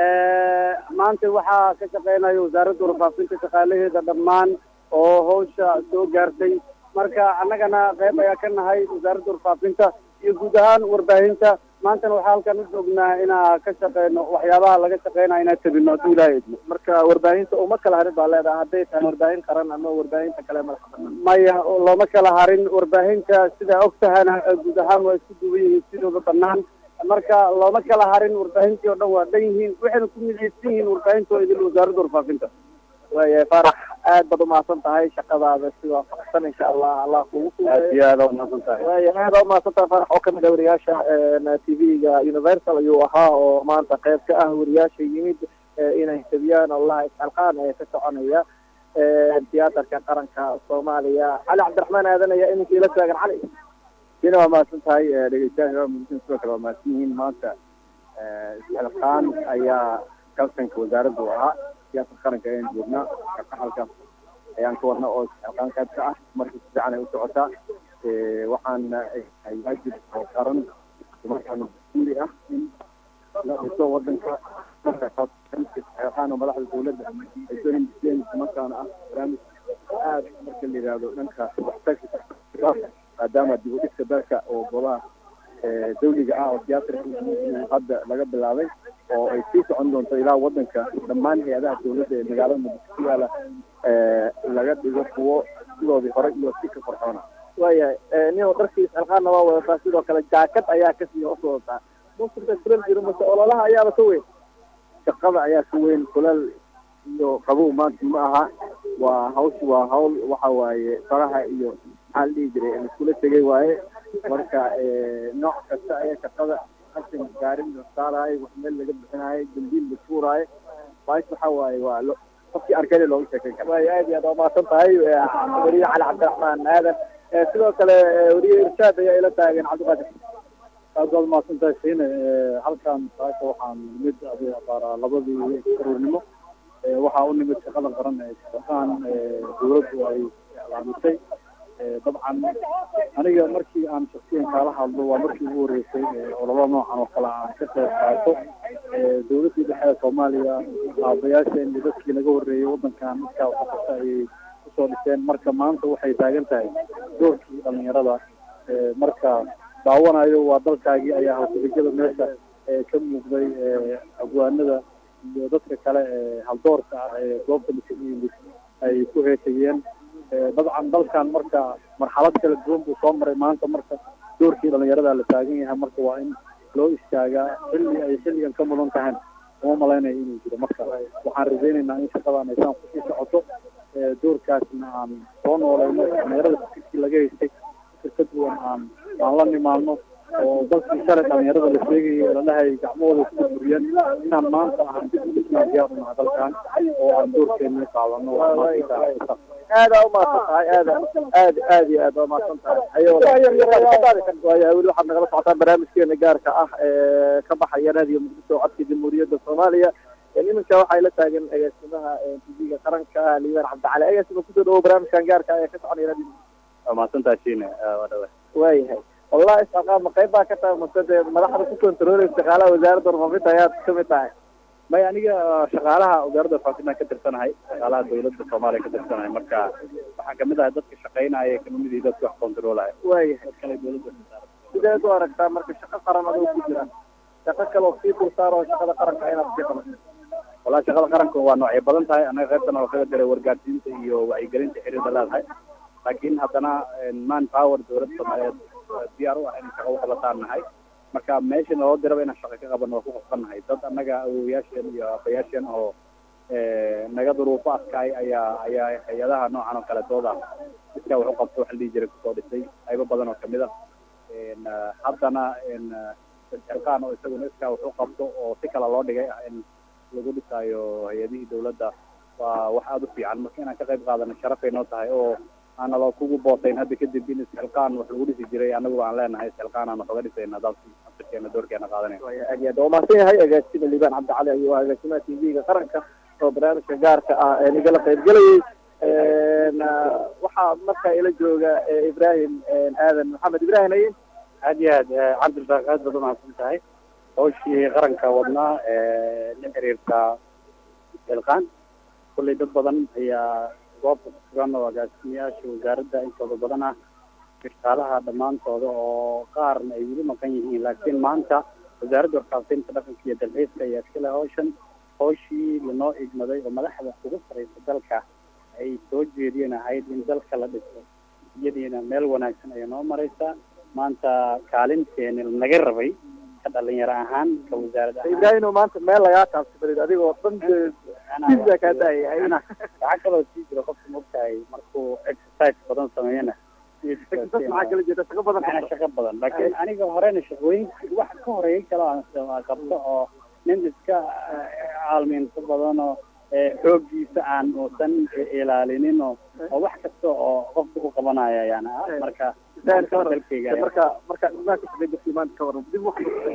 [SPEAKER 9] maanta waxaa ka shaqeynaya wasaaradda warfaafinta shaqaalaheeda dhammaan oo hawsha soo gaartay marka annagana qayb ayaa ka nahay wasaaradda warfaafinta iyo guud ahaan warbaahinta maantana waxaa halkan u joognaa inaa ka shaqeyno waxyaabaha laga shaqeynaya inaa tabino hadduu ilaahay idmo
[SPEAKER 2] marka warbaahinta uma kala harin baa leedahay hadday tahay warbaahin qaran ama warbaahinta kale madaxa banaan
[SPEAKER 9] maya looma kala harin warbaahinta sidaa og tahana guud ahaan waa isku duwan yihiin sidooda banaan marka looma kala harin warbaahintii oo dhan waa dhan yihiin waxayna ku midaysan yihiin warbaahinta oo idil wasaaradda warfaafinta
[SPEAKER 2] waayahay faarax aad baad umahadsan tahay shaqadaada si waafaqsan insha allah allah kugu
[SPEAKER 9] aad iyo aada umahadsan tahay
[SPEAKER 2] waaya aad aa umahadsan tahay faarax oo kamid ah wariyaasha t v-ga universal ayuu ahaa oo maanta qayb ka ah wariyaasha yimid inay tabiyaan allaha isxalqaan ee ka soconaya tiyaatarka qaranka soomaaliya cali cabdiraxmaan aadan ayaa iminka ila taagan cali
[SPEAKER 13] sina waa mahadsan tahay dhegeystayaasha muqdisho sidoo kale waa mahadsan yihiin maanta isxilqaan ayaa kalsanka wasaaradda u ahaa tiyaatarka qaranka ayaan joognaa shaqaxalka ayaan ka wadna oo isxilqaan qayb ka ah marka si fiican ay u socotaa waxaana ay waajib oo qaran markaana mas-uuli ah in la dhiso wadanka markaxilqaan oo madaxda dawladda ay soo hindiseen markaana ah barnaamij aad marka la yidhaahdo dhanka waxtarka maadaama dib u dhiska dalka oo golaha dawliga ah oo tiyaatarka hadda laga bilaabay oo ay sii socon doonto ilaa wadanka dhammaan hay-adaha dawladda ee magaalada muqdisho ku yaala laga dhigo kuwo sidoodii hore iyo si ka farxoona
[SPEAKER 2] waayahay nin dharkii isxilqaanna waa wadataa sidoo kale jaakad ayaa kasii hoos wadataa musulka kulal jiro mase ololaha ayaaba ka weyn
[SPEAKER 13] shaqada ayaa ka weyn kulal iyo qabow maanta ma aha waa hawsh waa hawl waxa waaye faraha iyo maxaa la dhihi jiray iskula tegay waaye marka nooc kasta ayaa shaqada qashin gaarin la saaraayo wax meel laga bixinaayo dambiil la tuuraayo baash waxa waaye waa lo qofkii arkayna looga sheekeyn kara
[SPEAKER 2] waay aad iyo aad waa mahadsan tahay weriye cali cabdiraxmaan aadan sidoo kale weriye irshaad ayaa ila taagan cabdiqaadir
[SPEAKER 12] aad baad mahadsan tahay siine halkan saaka waxaan nimid abaaraa labadii karuurnimo waxaa u nimid shaqada qaran ee shaqaan dawladdu ay iclaamisay dabcan aniga markii aan shaksiyan kaala hadlo waa markii ugu horeysay ololo noocan oo kale aan ka qayb qaato dawladdii dhexe ee soomaaliya aabayaasheen iyo dadkii naga horreeyey waddankan midkaa waxakasta ayay kusoo dhiseen marka maanta waxay taagan tahay doorkii dhalinyarada marka daawanayo waa dalkaagii ayaa halkudhigada meesha ka muuqday abwaanada iyo dadka kale ee haldoorka ah ee goobta lisugu yimid ay ku heesayeen dabcan dalkan marka marxalad kala duwan buu soo maray maanta marka doorkii dhalinyarada la taagan yahay marka waa in loo istaagaa xilli ay xilligan ka mudan tahan uma malaynayo inuu jiro marka waxaan rajaynaynaa in shaqadan aysaan kusii socoto doorkaasna aan soo nooleyno dhalinyarada fikirkii laga haystay fikir ka duwan aan aan la nimaadno oo dalkii shalay dhalinyarada la sheegayay lalahay gacmahooda isku buriyeen inaan maanta aan dib udhisnaa diyaar unaha dalkan oo aan doorkeena qaadano
[SPEAKER 2] aad aa umahadsan tahay aad aad aad iyo aad waa mahadsan tahay aywaya weli waxaad nagala socotaan barnaamijkeena gaarka ah ee ka baxaya raadiyo muqdisho codka jamhuuriyadda soomaaliya iminka waxaa la taagan agaasimaha tv-ga qaranka liibaan cabdicali agaasima kusoo dhawo barnaamijkan gaarka ah ee ka soconaya raadiyo
[SPEAKER 13] waa mahadsantaha shiine waa dhawa
[SPEAKER 2] waayahay wallahi isxaqaa ma qayb baa ka tahay mase dee madaxda ku kontarooleysa shaqaalaha wasaaradda warfaafinta ayaad kamid tahay
[SPEAKER 13] maya aniga shaqaalaha wasaaradda warfaafinta ka tirsanahay shaqaalaha dawladda soomaaliya ka tirsanahay marka waxaan kamid ahay dadka shaqaynaya kamidii dadka wax controlaya
[SPEAKER 2] waayahay
[SPEAKER 13] dad kale dawladda
[SPEAKER 2] sideed u aragtaa marka shaqo qaran adoo ku jira shaqo kaloo sii dulsaar oo shaqada qaranka inaad sii qabato
[SPEAKER 13] wallahi shaqada qaranka waa noocay badan tahay anaga qaybtana waa kaga diray wargaarsiinta iyo wacyigelinta xiriirda leedahay laakiin haddana man power dawladda soomaaliyeed diyaar u ah in shaqo waqlataan nahay marka meesha naloo diraba inaan shaqo ka qaban waa ku qasbannahay dad annaga awowayaasheen iyo abayaasheen oo naga duruufo adkaay ayaa ayaa hay-adaha noocan oo kale dooda iskaa wax u qabto waxa la dhihi jiray kusoo dhisay qaybo badan oo kamid a haddana xilqaan oo isaguna iskaa wax u qabto oo si kale loo dhigay ah in lagu dhisaayo hay-adihii dawladda waa wax aada u fiican marka inaan ka qayb qaadano sharafay noo tahay oo aana loo kugu bootayn hadda kadib in isxilqaan wax lagu dhisi jiray anaguba aan leenahay isxilqaan aan wax oga dhisayna dalki afirkeena doorkeena qaadanayna
[SPEAKER 2] aad iyo aad waa mahadsan yahay agaasima liibaan cabdicali ayuu ah agaasimaha t v-ga qaranka oo barnaamijka gaarka ah ee nigala qaybgelayay waxaa markaa ila jooga ibrahim aadan maxamed ibrahim ayin
[SPEAKER 14] aad iyo aad cabdilbaaq aad baad umahadsan tahay hawshii qaranka wadnaa la xiriirta ilqaan kullay dad badan ayaa goobta ku sugan oo agaasimayaasha wasaaradda intooda badan ah shaqaalaha dhammaantooda oo qaarna ay weli maqan yihiin laakiin maanta wasaaradda warfaafinta dhaqanka iyo dalxiiska ayaa iskale hawshan hawshii lanoo igmaday oo madaxda ugu sareysa dalka ay soo jeediyeen ahayd in dalka la dhiso iyadiina meel wanaagsan ayay noo mareysaa maanta kaalinteeni naga rabay ka dhalinyaro ahaan ka wasaarad ahaan
[SPEAKER 2] ibrahim maanta meel lagaa taabsabalid adigoo dhan pizza kaa daayay
[SPEAKER 14] waxaa kaloo sii jira qofka mogtahay markuu exercise badan sameeyana
[SPEAKER 2] maxaa kala jeeda shaqo badan
[SPEAKER 14] macnaa shaqo badan laakiin aniga horena shaqooyin wax ka horeeyay kale aan qabto oo nin iska caalmiinto badan oo xooggiisa aan uusan ilaalinin oo oo wax kasta oo qofka u qabanaya ayaan ah marka dalkayga
[SPEAKER 2] marka marka imaanka maanta ka waran dib wax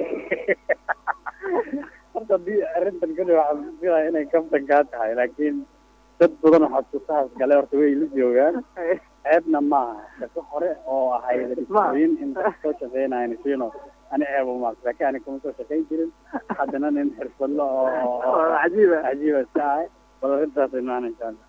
[SPEAKER 14] horta hadii arrintan kali waxaan filaya inay kaftan kaa tahay laakiin dad badan oo xasuusahaas gale horta way la joogaan ceebna maaha shaqo hore oo ahayd dhisooyin in soo shaqeynayan siino ani ceeb umaas laakiin ani kuma soo shaqeyn jirin haddana nin xirfadlo oo
[SPEAKER 2] cajiiba
[SPEAKER 14] cajiiba iska ahay bal arrintaas imaan insha allah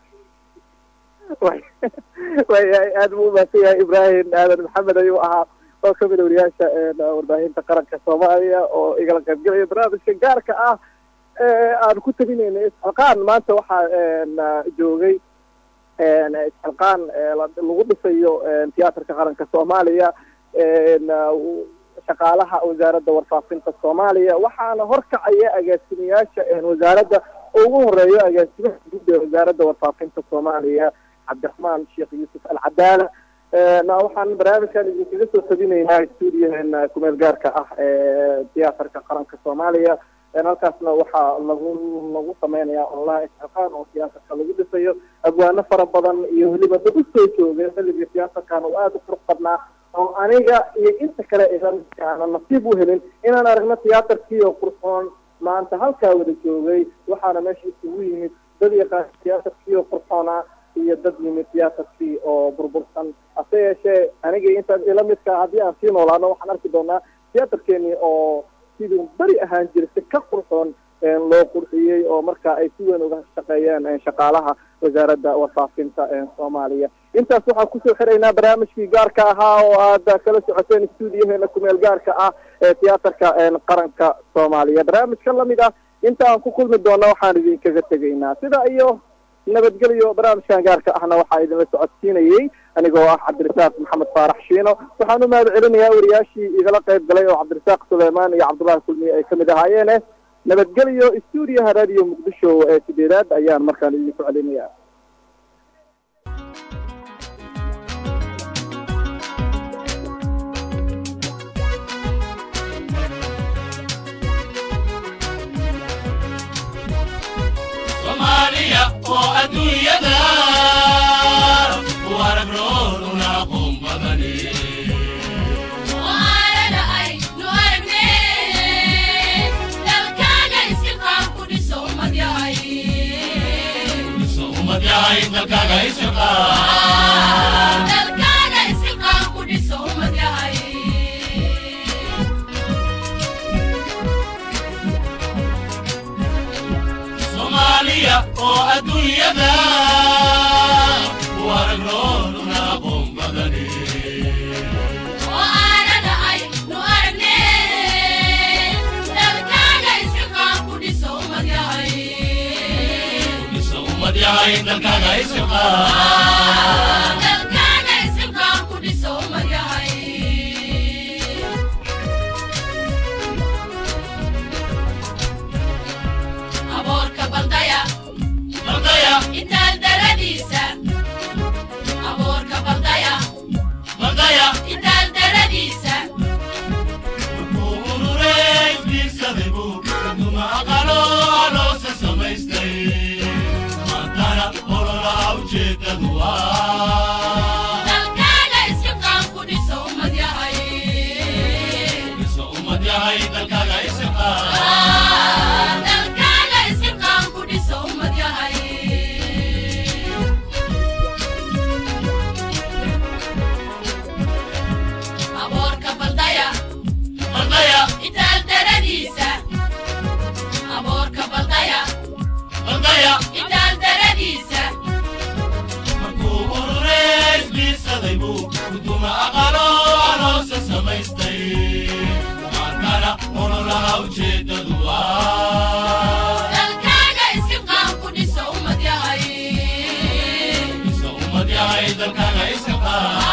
[SPEAKER 2] wayahay aada buu umahadsan yahay ibrahim aadan maxamed ayuu ahaa oo kamid a wariyaasha warbaahinta qaranka soomaaliya oo igala qaybgelaya barnaamijka gaarka ah aan ku tabinayna isxilqaan maanta waxaa joogay isxilqaan lagu dhisayo tiyaatarka qaranka soomaaliya shaqaalaha wasaaradda warfaafinta soomaaliya waxaana horkacaya agaasimayaasha wasaaradda ugu horeeyo agaasimaha guud ee wasaaradda warfaafinta soomaaliya cabdiraxmaan sheekh yuusuf alcadaala waxaan barnaamijkan idinkaga soo tabinaynaa stuudiyaheena kumeel gaarka ah ee tiyaatarka qaranka soomaaliya halkaasna waxaa lagu lagu sameynaya online isxilqaan oo tiyaatarka lagu dhisayo abwaano fara badan iyo weliba dad usoo joogay xilligii tiyaatarkan oo aada u furux badnaa oo aniga iyo inta kale idan nasiib u helin inaan aragno tiyaatarkii oo qurxoon maanta halkaa wada joogay waxaana meesha isugu yimid dad yaqaan tiyaatarkii oo qurxoona iyo dad yimid tiyaatarkii oo burbursan hase yeeshee aniga intaas ila midka haddii aan sii noolaano waxaan arki doonaa tiyaatarkeenii oo siduu beri ahaan jiray si ka qurxoon loo qurxiyey oo marka ay si weyn uga shaqeeyeen shaqaalaha wasaaradda warfaafinta soomaaliya intaas waxaan kusoo xiraynaa barnaamijkii gaarka ahaa oo aad kala socoteen stuudiyaheena kumeel gaarka ah ee tiyaatarka qaranka soomaaliya barnaamijka lamid ah inta aan ku kulmi doona waxaan idinkaga tegaynaa sida iyo nabadgelyo barnaamijkan gaarka ahna waxaa idinla socodsiinayey anigoo ah cabdirasaaq maxamed faarax shiino waxaan u mahad celinayaa wariyaashii igala qayb galay oo cabdirasaaq suleymaan iyo cabdullahi kulmiye ay kamid ahaayeene nabadgelyo stuudiyaha radio muqdisho ee sideedaad ayaan markaan idinku celinaya
[SPEAKER 15] soomaaliya oo adduunyada u aragrooduna aqoon badani dhiso ummad yahay dalkaaga isaqaan baldaya oo adduunyada waragnooluna aqoon badani
[SPEAKER 16] oo aanada ay nu aragne dalkaaga isxilqaan ku dhiso ummad yahay
[SPEAKER 15] isa ummad yahay dalkaaga isxilqaan
[SPEAKER 16] dalkaaga isxilqaan ku dhiso ummad yahay aboorka baldaya
[SPEAKER 15] baldaya
[SPEAKER 16] intaad daradiisa aboorka baldaya
[SPEAKER 15] baldaya
[SPEAKER 16] intaad daradiisa
[SPEAKER 15] urureys biirsaday buu duma aqalo loose samaystay maantana ololaha ujeedadu waa
[SPEAKER 16] dalkaaga isxilqaan ku dhiso ummad yahay
[SPEAKER 15] isa ummad yahay dalkaaga isxilqaan
[SPEAKER 16] dalkaaga isxilqaan ku dhiso ummad yahay aboorka baldaya
[SPEAKER 15] baldaya
[SPEAKER 16] intaad daradiisa aboorka baldaya
[SPEAKER 15] baldaya
[SPEAKER 16] intaad daradiisa
[SPEAKER 15] markuu urureys biirsaday buu duma aqalo loose samaystay maantana ololaha ujeedadu waa
[SPEAKER 16] dalkaaga isxilqaan ku dhiso ummad yahay
[SPEAKER 15] isa ummad yahay dalkaaga isxilqaan